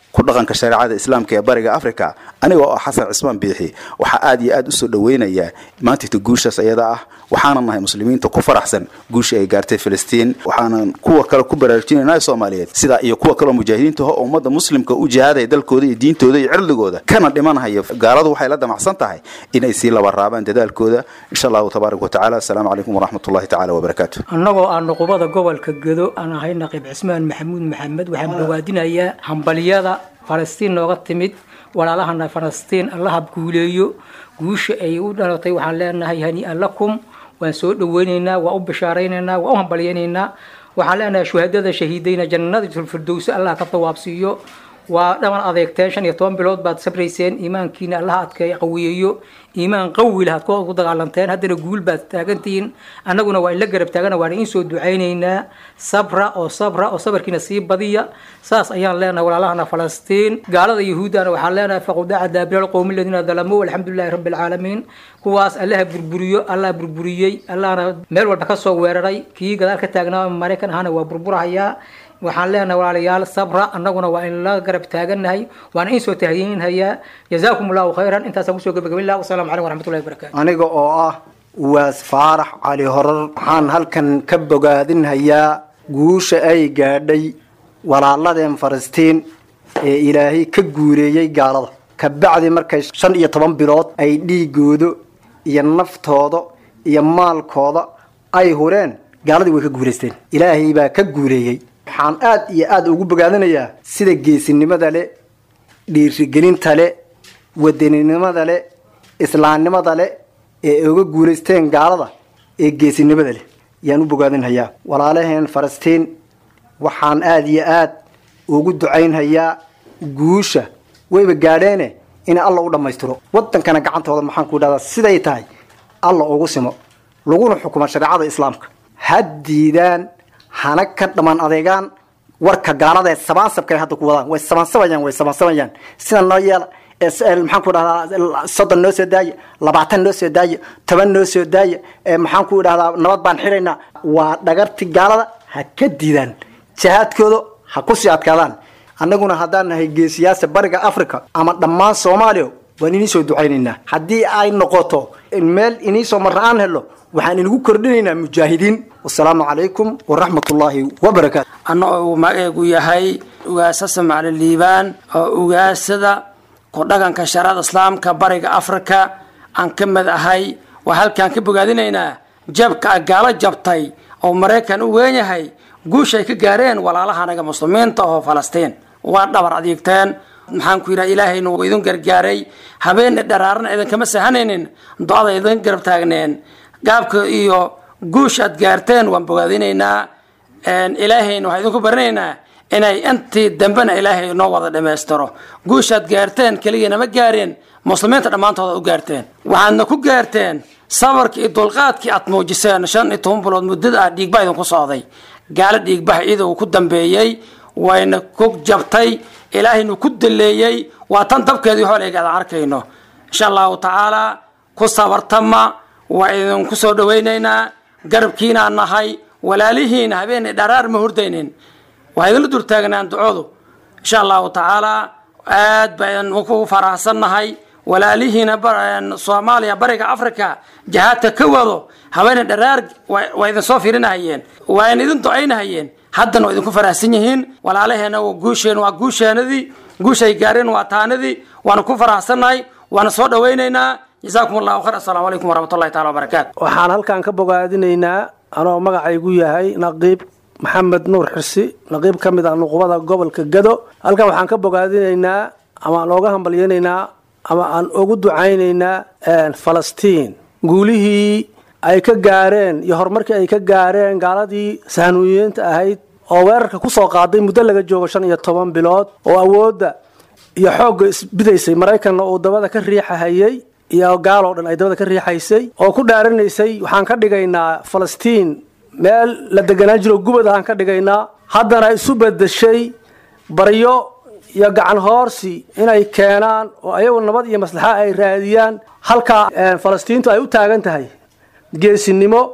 ku dhaqanka shareecada islaamka ee bariga africa aniga oo ah xasan cismaan biixi waxaa aad iyo aad usoo dhaweynayaa maantayta guushaas ayada ah waxaanan nahay muslimiinta ku faraxsan guushii ay gaartay filistiin waxaanan kuwa kale ku baraarujinayna soomaaliyeed sidaa iyo kuwa kaleo mujaahidiinta ho ummadda muslimka u jihaadaya dalkooda iyo diintooda iyo cirdigooda kana dhimanhaya gaaladu waxay la damacsan tahay inay sii laba raabaan dadaalkooda insha allahu tabaaraka watacaala asalaamu calaykum waraxmatullahi tacala wabarakaatu annagoo aan nuqubada gobolka gedo aan ahay naqiib cismaan maxamuud maxamed waxaan bogaadinayaa hambalyada falastiin nooga timid walaalahana falastiin allaha guuleeyo guusha ay u dhalatay waxaan leenahay hanii'an lakum waan soo dhaweynaynaa waan u bishaaraynaynaa waan u hambalyaynaynaa waxaan leenahay shuhadada shahiidayna jannada firdowsi allah ka dawaabsiiyo waa dhaban adeegteen shan iyo toban bilood baad sabrayseen iimaankiina allaha adka qawiyeeyo iimaan qawi lahaad ku dagaalanteen haddana guul baad taagantihiin annaguna waa in la garab taagana waana in soo ducaynaynaa sabra oo sabra oo sabarkiina sii badiya saas ayaan leenahay walaalahana falastiin gaalada yahuuddana waxaan leenahay faqudaca daabira qowmi aladiina dalamuu alxamdulilahi rabbi alcaalamiin kuwaas allaha burburiyo allah burburiyey allahna meel walba kasoo weeraray kii gadaal ka taagnaa maraykan ahana waa burburahayaa waxaan leenahay walaalayaal sabra annaguna waa in la garab taagannahay waana in soo tahyiinhayaa jazaakum allahu khayran intaasaan kusoo gabagabin laha wasalaamu calaykum waraxmatullahi wabarakatu aniga oo ah uwaas faarax cali horar waxaan halkan ka bogaadinhayaa guusha ay gaadhay walaaladeen falastiin ee ilaahay ka guuleeyey gaalada kabacdi markay shan iyo toban bilood ay dhiigooda iyo naftooda iyo maalkooda ay hureen gaaladii way ka guulaysteen ilaahay baa ka guuleeyey waxaan aad iyo aad ugu bogaadinayaa sida geesinimada le dhiirigelinta le wadaninimada le islaamnimada le ee uga guulaysteen gaalada ee geesinimada leh yaan u bogaadinhayaa walaalaheen falastiin waxaan aad iyo aad ugu ducaynhayaa guusha wayba gaadheene in alla u dhammaystiro wadankana gacantooda maxaan ku dhahdaa siday tahay alla ugu simo laguna xukumo shareecada islaamka ha diidaan hana ka dhamaan adeegaan warka gaalada ee sabaansabka ay hadda ku wadaan way sabaansabayaan way sabaansabayaan sida noo yeela maxaan ku dhahdaa soddon noo soo daaya labaatan noo soo daaya toban noo soo daaya maxaan ku dhahdaa nabad baan xiraynaa waa dhagarti gaalada ha ka diidaan jihaadkooda ha kusii adkaadaan annaguna haddaan nahay geesiyaasa bariga africa ama dhammaan soomaaliya waan inii soo ducaynaynaa haddii ay noqoto meel inii soo marra aan helo waxaan inagu kordhinaynaa mujaahidiin wasalaamu calaykum waraxmatullaahi wabarakaatu anna uu magaceegu yahay ugaasasa macali liibaan oo ugaasada ku dhaqanka shariicada islaamka bariga afrika aan ka mid ahay waa halkaan ka bogaadinaynaa jabka gaalo jabtay oo maraykan u weyn yahay guushay ka gaareen walaalahanaga muslimiinta oo falastiin waa dhabar adeegteen maxaan ku yidhaha ilaahayna wuu idin gargaaray habeenne dharaarna idinkama sahanaynin do-ada idin garab taagneen gaabka iyo guush aad gaarteen waan bogaadinaynaa ilaahayna waxaan idinku baranaynaa inay intii dambena ilaahay noo wada dhammaystiro guushaad gaarteen keligiina ma gaareen muslimiinta dhammaantooda u gaarteen waxaadna ku gaarteen sabarkii iyo dulqaadkii aad muujiseen shan iyo toban bilood muddada ah dhiigba idinku socday gaalo dhiigbaha iyada uu ku dambeeyey wayna ku jabtay ilaahayna ku daleeyey waa tan dabkeedii hooleega aan arkayno insha allahu tacaala ku sabartama waa idinku soo dhawaynaynaa garabkiinaan nahay walaalihiina habeenay dharaar ma hurdaynin waa idinla durtaagnaan ducoodu insha allahu tacaala aad baan ku faraxsannahay walaalihiina soomaaliya bariga africa jihaadka ka wado habeena dharaar waa idin soo fiirinahayeen waa in idin ducaynahayeen haddana waa idinku faraxsan yihiin walaalaheena guusheen waa guusheenadii guushay gaareen waa taanadii waana ku faraxsannahay waana soo dhawaynaynaa jazaakum allahu khayr assalaamu calaykum waraxmatullahi taala wabarakaatu waxaan halkan ka bogaadinaynaa anoo magacaygu yahay naqiib maxamed nuur xirsi naqiib ka mid ah nuqubada gobolka gado halkan waxaan ka bogaadinaynaa ama aan ooga hambalyaynaynaa ama aan ugu ducaynaynaa falastiin guulihii ay ka gaareen iyo horumarkii ay ka gaareen gaaladii sahnuuyiyiinta ahayd oo weerarka kusoo qaaday muddo laga joogo shan iyo toban bilood oo awoodda iyo xoogga isbidaysay maraykanna uu dabada ka riixahayay iyo gaaloo dhan ay dabada ka riixaysay oo ku dhaaranaysay waxaan ka dhigaynaa falastiin meel la deganaan jiro gubad ahaan ka dhigaynaa haddana isu bedeshay baryo iyo gacan hoorsi inay keenaan oo ayagu nabad iyo maslaxa ay raadiyaan halkaa falastiintu ay u taagan tahay geesinimo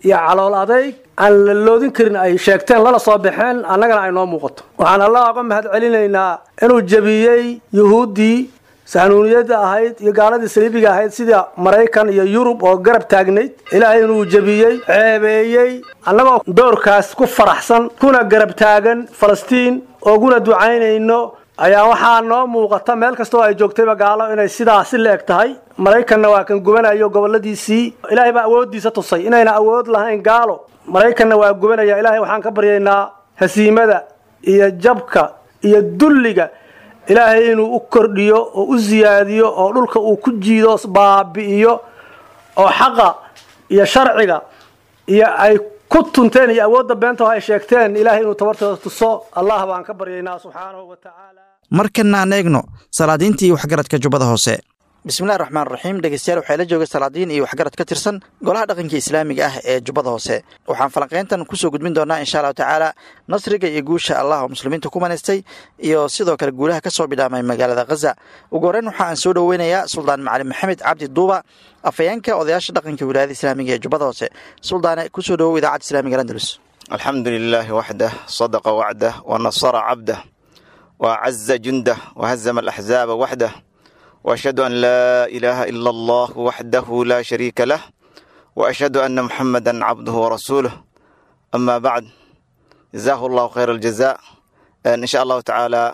iyo calool adayg aan la loodin karin ay sheegteen lana soo baxeen annagana ay noo muuqato waxaan allah uga mahad celinaynaa inuu jebiyey yuhuuddii sahanuuniyadda ahayd iyo gaaladii saliibiga ahayd sida maraykan iyo yurub oo garab taagnayd ilaahay inuu jebiyey ceebeeyey annagoo doorkaas ku faraxsan kuna garab taagan falastiin ooguna ducaynayno ayaa waxaa noo muuqata meel kastoo ay joogtayba gaalo inay sidaasi la eg tahay maraykanna waa kan gubanayo goboladiisii ilaahay baa awooddiisa tusay inayna awood lahayn gaalo maraykanna waa gubanaya ilaahay waxaan ka baryaynaa hasiimada iyo jabka iyo dulliga ilaahay inuu u kordhiyo oo u siyaadiyo oo dhulka uu ku jiido baabi'iyo oo xaqa iyo sharciga iyo ay ku tunteen iyo awoodda beenta oo ay sheegteen ilaahay inuu tabartooda tuso allah baan ka baryaynaa subxaanahu wa tacaala markana aan eegno salaadiinta iyo waxgaradka jubbada hoose bismillahi raxmaan raxiim dhegeystayaal waxaa la jooga salaadiin iyo waxgarad ka tirsan golaha dhaqanka islaamiga ah ee jubbada hoose waxaan falanqayntan kusoo gudbin doonaa insha allahu tacaala nasriga iyo guusha allah oo muslimiinta ku manaystay iyo sidoo kale guulaha ka soo bidhaamay magaalada khaza ugu horreyn waxa aan soo dhoweynayaa suldaan macalin maxamed cabdi duuba afhayeenka odayaasha dhaqanka wilaayada islaamiga ee jubbada hoose suldaane kusoo dhowow idaacadda islamiga andalus alxamdu lilaahi waxdah sadaqa wacdah wanasara cabdah wacaza jundah wahazama alaxzaaba waxdah وأشهد أن لا إله إلا الله وحده لا شريك له وأشهد أن محمدا عبده ورسوله أما بعد جزاه الله خير الجزاء إن شاء الله تعالى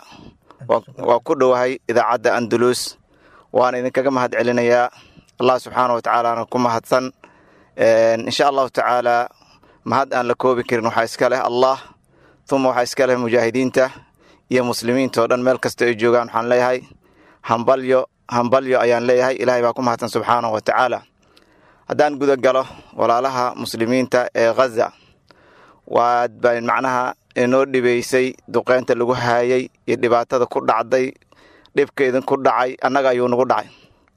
وكل وهي إذا عدى أندلس وأنا إذا كما هد علينا يا الله سبحانه وتعالى أنا كما هدسن إن شاء الله تعالى ما هد أن لكوبي كرن وحيسكاله الله ثم وحيسكاله مجاهدين ته يا مسلمين تودن ملك استيجوغان حان ليهاي hambalyo hambalyo ayaan leeyahay ilaahay baa ku mahadsan subxaanahu wa tacaala haddaan guda galo walaalaha muslimiinta ee khaza waad baan macnaha inoo dhibaysay duqeynta lagu haayay iyo dhibaatada ku dhacday dhibka idinku dhacay annaga ayuu nagu dhacay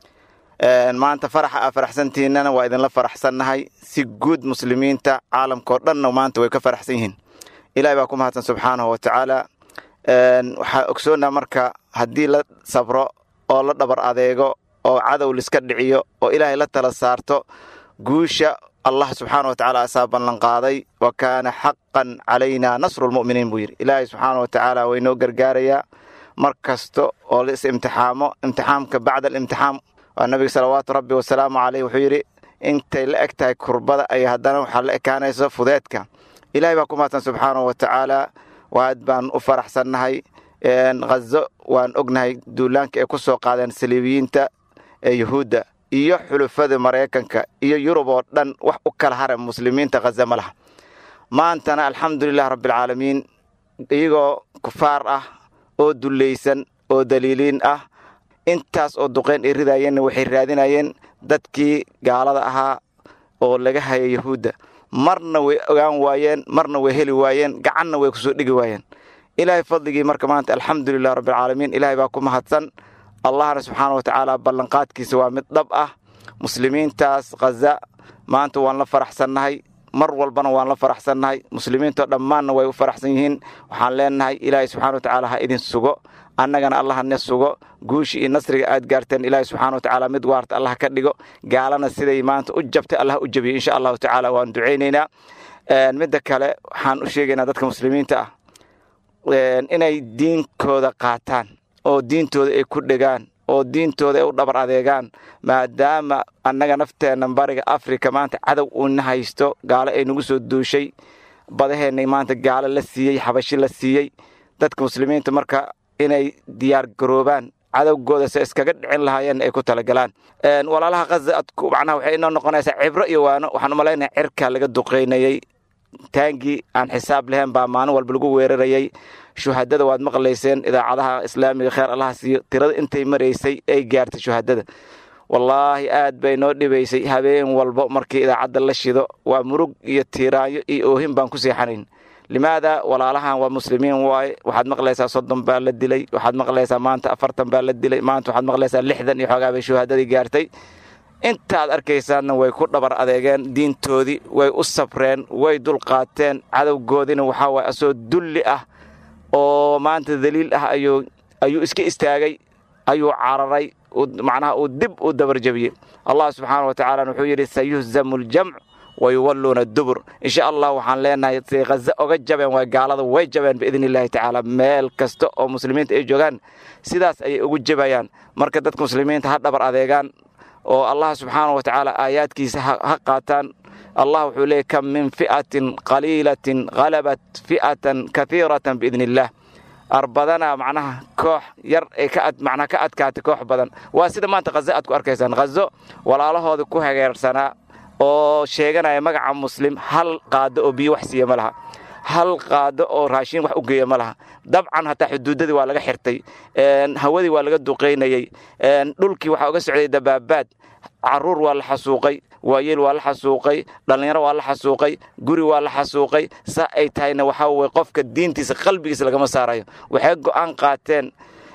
maanta faraxa aa faraxsantihinnana waa idinla faraxsannahay si guud muslimiinta caalamkao dhanna maanta way ka faraxsan yihiin ilaahay baa ku mahadsan subxaanahu wa tacaala waxaa ogsoonnaa marka haddii la sabro oo la dhabar adeego oo cadow liska dhiciyo oo ilaahay la tala saarto guusha allah subxaana wa tacaala asaa ballanqaaday wa kaana xaqan calaynaa nasrulmu'miniin buu yidhi ilaahay subxaana wa tacaala waa inoo gargaarayaa mar kasta oo la is imtixaamo imtixaamka bacda alimtixaam waa nabiga salawaatu rabbi wasalaamu caleyh wuxuu yidhi intay la eg tahay kurbada ay haddana waxaa la ekaanayso fudeedka ilaahay baa ku mahadsan subxaanahu wa tacaala waad baan u faraxsannahay khazo waan ognahay duulaanka ay ku soo qaadeen saliibiyiinta ee yuhuudda iyo xulufada maraykanka iyo yurub oo dhan wax u kala hara muslimiinta khaza ma laha maantana alxamdulilah rabbialcaalamiin iyagoo kufaar ah oo dullaysan oo daliiliin ah intaas oo duqeyn ay ridayeenna waxay raadinayeen dadkii gaalada ahaa oo laga haya yuhuudda marna way ogaan waayeen marna way heli waayeen gacanna way kusoo dhigi waayeen ilaahay fadligii marka maanta alxamdulilah rabbialcaalamiin ilaahay baa ku mahadsan allahna subxaana wa tacaala ballanqaadkiisa waa mid dhab ah muslimiintaas khaza maanta waan la faraxsannahay mar walbana waan la faraxsannahay muslimiintoo dhammaanna way u faraxsan yihiin waxaan leenahay ilaahay subxana wa tacaala ha idin sugo annagana allah ne sugo guushi iyo nasriga aad gaarteen ilaahay subxana wa tacaala mid waarta allah ka dhigo gaalana siday maanta u jabtay allah u jabiyo insha allahu tacaala waan ducaynaynaa midda kale waxaan u sheegaynaa dadka muslimiinta ah inay diinkooda qaataan oo diintooda ay ku dhegaan oo diintooda ay u dhabar adeegaan maadaama annaga nafteenna bariga afrika maanta cadow uuna haysto gaalo ay nagu soo duushay badaheennay maanta gaalo la siiyey xabashi la siiyey dadka muslimiinta marka inay diyaar garoobaan cadowgooda se iskaga dhicin lahaayeen ay ku talagalaan walaalaha khaza macnaha waxay inoo noqonaysaa cibro iyo waano waxaan u malaynayaa cirkaa laga duqaynayey taangii aan xisaab lahayn baa maalin walba lagu weerarayay shuhadada waad maqlayseen idaacadaha islaamiga kheer allaha siiyo tirada intay maraysay ay gaartay shuhadada wallaahi aad bay noo dhibaysay habeen walbo markii idaacadda la shido waa murug iyo tiiraanyo iyo oohin baan ku seexanayn limaada walaalahan waa muslimiin waaye waxaad maqlaysaa soddon baa la dilay waxaad maqlaysaa maanta afartan baa la dilay maanta waxaad maqlaysaa lixdan iyo xoogaa bay shuhadadii gaartay intaad arkaysaanna way ku dhabar adeegeen diintoodii way u sabreen way dulqaateen cadowgoodina waxaa waay asoo dulli ah oo maanta daliil ah ayuu ayuu iska istaagay ayuu cararay macnaha uu dib u dabarjabiyey allah subxaana wa tacaala wuxuu yidhi sayuhzamu aljamc wayuwalluuna dubur insha allah waxaan leenahay say khaza oga jabeen waa gaalada way jabeen biidni illaahi tacaala meel kasta oo muslimiinta ay joogaan sidaas ayay ugu jabayaan marka dadka muslimiinta ha dhabar adeegaan oo allah subxaanahu wa tacaala aayaadkiisa ha qaataan allah wuxuu leeyay kam min fi'atin qaliilatin halabat fi'atan kaiiratan biidni illaah arbadana macnaha koox yar ay ka macnaha ka adkaatay koox badan waa sida maanta khazo aad ku arkaysaan khazo walaalahooda ku hageersanaa oo sheeganaya magaca muslim hal qaado oo biyo wax siiya ma laha hal qaado oo raashin wax u geeya ma laha dabcan hataa xuduudadii waa laga xirtay hawadii waa laga duqaynayey dhulkii waxaa uga socday dabaabaad caruur waa la xasuuqay waayeel waa la xasuuqay dhallinyaro waa la xasuuqay guri waa la xasuuqay saa ay tahayna waxaa weye qofka diintiisa qalbigiisa lagama saarayo waxay go'aan qaateen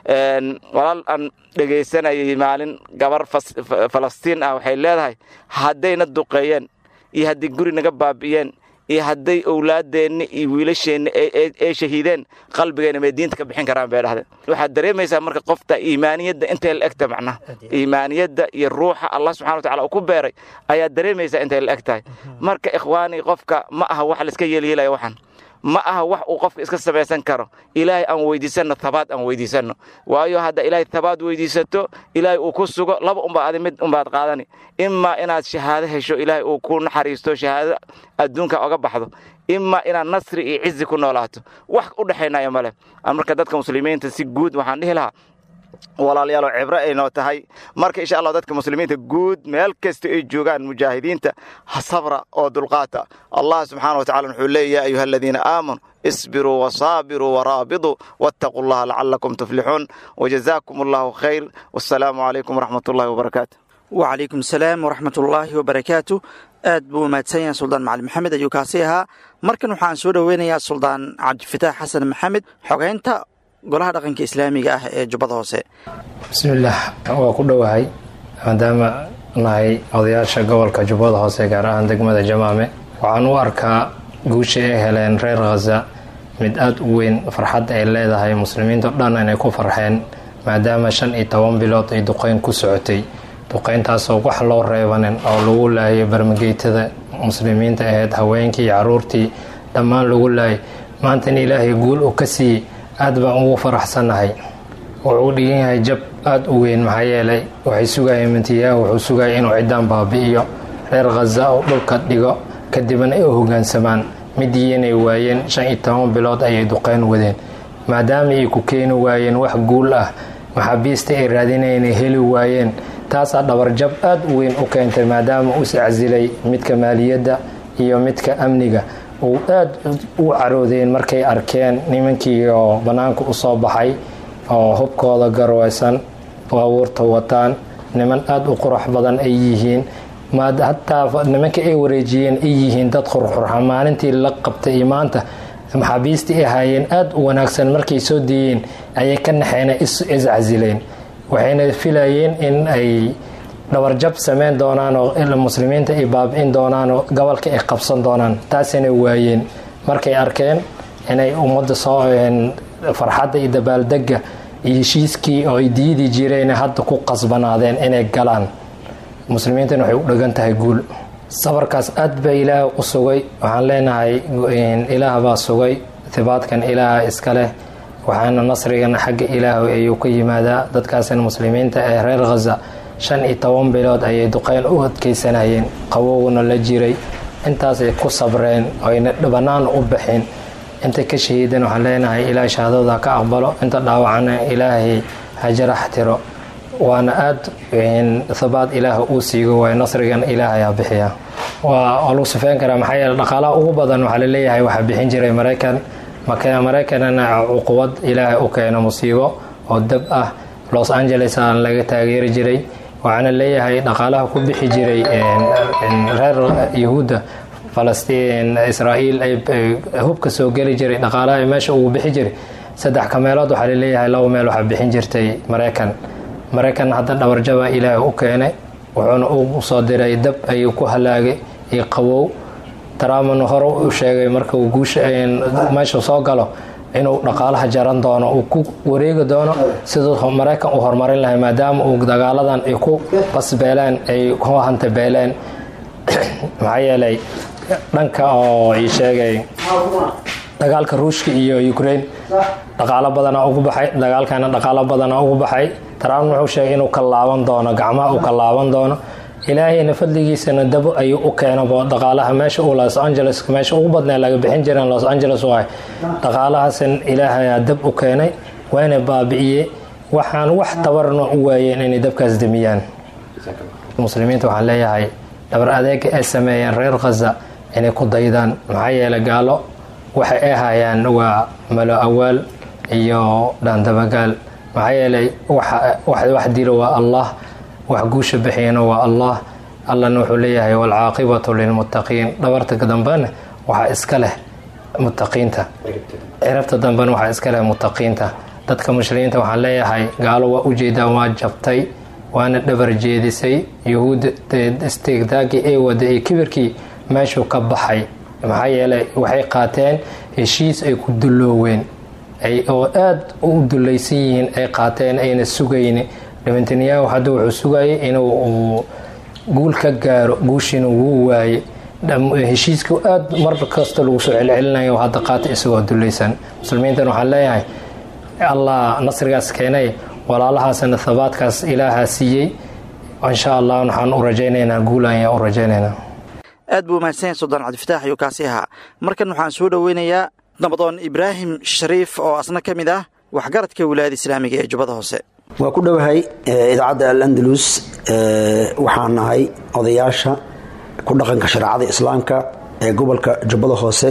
walaal aan dhegaysanayay maalin gabar falastiin ah waxay leedahay haddayna duqeeyeen iyo haddii guri naga baabi'iyeen iyo hadday owlaadeenna iyo wiilasheenna ay shahiideen qalbigeenna may diinta ka bixin karaan bay dhahdeen waxaad dareemaysaa marka qofta iimaaniyadda intay la egta macnaha iimaaniyadda iyo ruuxa allah subxana watacala uu ku beeray ayaad dareemaysaa intay la eg tahay marka ikhwaani qofka ma aha wax laiska yeelyeelaya waxan ma aha wax uu qofka iska samaysan karo ilaahay aan weydiisanno tabaad aan weydiisanno waayo hadda ilaahay tabaad weydiisato ilaahay uu ku sugo laba unbaa adi mid unbaad qaadani imaa inaad shahaado hesho ilaahay uu ku naxariisto shahaado adduunka oga baxdo imaa inaad nasri iyo cizi ku noolaato wax u dhexaynaya male marka dadka muslimiinta si guud waxaan dhihi lahaa walaalyaalo cibro ay noo tahay marka insha allah dadka muslimiinta guud meel kasta ay joogaan mujaahidiinta sabra oo dulqaata allah subxaana watacala wuxuu leeya ya ayuha aladiina aamanuu isbiruu wasaabiruu waraabiduu wattaquu allaha lacalakum tuflixuun wajazaakum allahu khayr wassalaamu calaykum waraxmat ullahi wabarakaatu wacalaykum salaam waraxmat ullaahi wabarakaatu aad buu umahadsan yahay suldaan macali maxamed ayuu kaasi ahaa markan waxaan soo dhoweynayaa suldaan cabdifitaax xasan maxamed xogeynta golaha dhaqanka islaamiga ah ee jubbada hoose bismillaah waa ku dhowahay maadaama nahay odayaasha gobolka jubbada hoose gaar ahaan degmada jamaame waxaan u arkaa guusha ay heleen reer khaza mid aada u weyn farxad ay leedahay muslimiinto dhan inay ku farxeen maadaama shan iyo toban bilood ay duqeyn ku socotay duqeyntaasoo wax loo reebanin oo lagu laayay barmageytada muslimiinta ahayd haweenkii iyo caruurtii dhammaan lagu laayay maantana ilaahay guul uu ka siiyey aad baan ugu faraxsannahay wuxuu dhigan yahay jab aada u weyn maxaa yeelay waxay sugayeen mintiyaha wuxuu sugaya inuu ciddaan baabi'iyo reer khaza oo dhulka dhigo kadibna ay u hogaansamaan midii inay waayeen shan iyo toban bilood ayay duqeyn wadeen maadaama ay ku keeni waayeen wax guul ah maxaabiista ay raadinayeen ay heli waayeen taasaa dhabarjab aada u weyn u keentay maadaama uu iscasilay midka maaliyadda iyo midka amniga uu aada u caroodeen markay arkeen nimankii oo bannaanka u soo baxay oo hubkooda garweysan baabuurta wataan niman aada u qurux badan ay yihiin hataa nimanka ay wareejiyeen ay yihiin dad qurqurxa maalintii la qabtay iyo maanta maxaabiistii ay ahaayeen aada u wanaagsan markay soo deeyeen ayay ka naxeena iscasileen waxayna filayeen in ay dhabarjab sameyn doonaan oo muslimiinta ay baabi'in doonaan oo gobolka ay qabsan doonaan taasina waayeen markay arkeen inay ummadda soo farxadda iyo dabaaldega iyo heshiiskii oo ay diidi jireen hadda ku qasbanaadeen inay galaan muslimiintana waxay u dhagan tahay guul sabarkaas aad baa ilaah u sugay waxaan leenahay ilaah baa sugay hibaadkan ilaaha iska leh waxaana nasrigana xagga ilaah ayuu ka yimaadaa dadkaasina muslimiinta ee reer khaza shan iyo toban bilood ayay duqeyn u adkeysanayeen qabowguna la jiray intaasay ku sabreen oyna bannaan u baxeen inta ka shahiidan waxaan leenahay ilaah shahaadada ka aqbalo inta dhaawacana ilaahay ha jarax tiro waana aada habaad ilaah uu siigo waay nasrigan ilaahay ha bixiya waa lagu sufeyn karaa maxaa yeele dhaqaalaha ugu badan waxaa laleeyahay waxaa bixin jiray maraykan maraykanana cuquwad ilaahay u keeno musiibo oo dab ah los angeles aan laga taageeri jiray waxaana leeyahay dhaqaalaha ku bixi jiray reer yahuudda falastiin israa'iil ay hubka soo geli jiray dhaqaalaha meesha uu bixi jiray saddex ka meelood waxaa laleeyahay laba meel waxaa bixin jirtay maraykan maraykan hadda dhabarjaba ilaahay u keenay wuxuuna u soo diray dab ayuu ku halaagay iyo qawow taraamana hore u sheegay marka uu guusha meesha soo galo inuu dhaqaalaha jaran doono uu ku wareegi doono siduu maraykan uu horumarin lahay maadaama uu dagaaladan ay ku basbeeleen ay ku hantabeeleen maxaa yeelay dhanka oo ii sheegay dagaalka ruushka iyo ukraine dhaqaalo badana ugu baxay dagaalkana dhaqaalo badana ugu baxay trump wuxuu sheegay inuu ka laaban doono gacmaha uu ka laaban doono ilaahayna fadligiisana dabo ayuu u keenabo dhaqaalaha meesha uu los angeles meesha ugu badnaa laga bixin jireen los angeles waay dhaqaalahaasan ilaahayaa dab u keenay waana baabi'iyey waxaan wax tabarna u waayeen inay dabkaas demiyaan muslimiinta waxaan leeyahay dhabar adeega ay sameeyeen reer khaza inay ku daydaan maxaa yeelay gaalo waxay ay hayaan waa malo awaal iyo dhaandabagaal maxaa yeelay wax dilo waa allah wax guusha bixiyana waa allah allana wuxuu leeyahay waalcaaqibatu lilmuttaqiin dhabarta dambena waxaa iska leh muttaqiinta cirabta dambena waxaa iska leh muttaqiinta dadka muslimiinta waxaan leeyahay gaalo waa ujeedaan waa jabtay waana dhabar jeedisay yuhuudda istiigdaagii ay wada iyo kibirkii meeshuu ka baxay maxaa yeelay waxay qaateen heshiis ay ku dullooween oo aada u dulaysan yihiin ay qaateen ayna sugayn netanyahu hadda wuxuu sugayay inuu guul ka gaaro guushiina wuu waaye heshiiska aada mar kasta lagu soo celcelinayo hadda qaata isagoo dulaysan muslimiintan waxaan leeyahay allah nasrigaas keenay walaalahaasna habaadkaas ilaahaa siiyey insha allah waxaan u rajaynaynaa guul ayaan u rajaynaynaa aad buu mahadsan yahay suldaan cabdifataax ayuu kaasi ahaa markan waxaan soo dhoweynayaa nabadoon ibraahim shariif oo asna ka mid ah waxgaradka wilaayada islaamiga ee jubbada hoose waa ku dhowahay idaacadda al-andalus waxaan nahay odayaasha ku dhaqanka shareecada islaamka ee gobolka jubbada hoose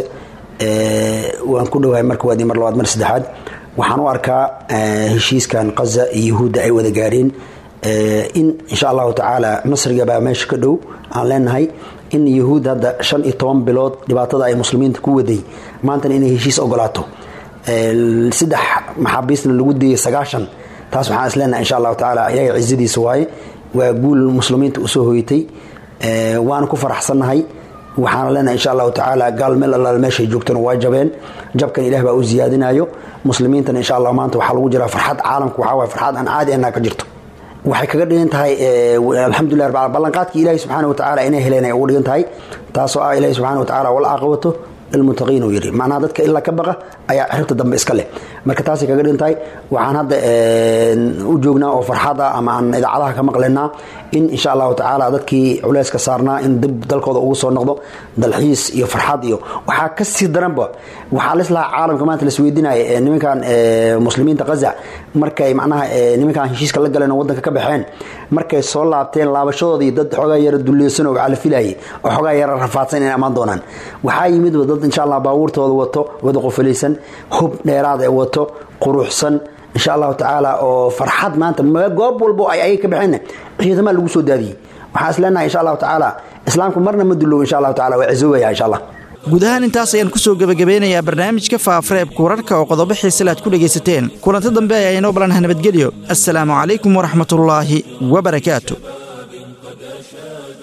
waan ku dhowahay marka waadi mar labaad mar saddexaad waxaan u arkaa heshiiskan qaza iyo yuhuudda ay wada gaareen in insha allahu tacaala nasrigabaa meesha ka dhow aan leenahay in yuhuud hadda shan iyo toban bilood dhibaatada ay muslimiinta ku waday maantana inay heshiis ogolaato saddex maxaabiisna lagu deeyay sagaashan taas waxaan is leenahay insha allahu tacaala ayaga cizadiisa waaye waa guul muslimiinta usoo hoyatay waana ku faraxsannahay waxaana leenahay insha allahu tacaala gaal meel allaal meeshay joogtana waa jabeen jabkan ilaah baa u ziyaadinayo muslimiintana insha allah maanta waxaa lagu jiraa farxad caalamku waxaa waye farxad aan caadi anaa ka jirto waxay kaga dhigan tahay alxamdulilah rabbil ballanqaadkii ilaahi subxaana watacaala inay heleen ay ugu dhigan tahay taasoo ah ilaahi subxaana watacaala wal caaqibatu lilmuttaqiin uu yidhi macnaha dadka ilaa ka baqa ayaa xiribta dambe iska leh marka taasay kaga dhigan tahay waxaan hadda u joognaa oo farxad ah ama aan idaacadaha ka maqlaynaa in insha allahu tacaala dadkii culeyska saarnaa in dib dalkooda ugu soo noqdo dalxiis iyo farxad iyo waxaa ka sii daranba waxaa lislahaa caalamka maanta lasweydiinaya nimankan muslimiinta qaza markay macnaha nimankan heshiiska la galeen oo wadanka ka baxeen markay soo laabteen laabashadoodii dad xoogaa yara dulleysan oo cala filayay oo xoogaa yara rafaadsan inay ammaan doonaan waxaa yimid dad insha allah baabuurtooda wato wada qofalaysan hub dheeraad ee wato quruxsan insha allahu tacaala oo farxad maanta goob walbo ay ayaga ka baxeen ciidama lagu soo daadiyey waxaan is leenahay insha allahu tacaala islaamku marna ma dulow insha allahu tacaala waa cizoobaya insha allah guud ahaan intaas ayaan ku soo gebagabeynayaa barnaamijka faafareebka wararka oo qodobo xiisale aad ku dhegaysateen kulanto dambe ayaa inoo balanaha nabadgelyo assalaamu calaykum waraxmatullaahi wabarakaatu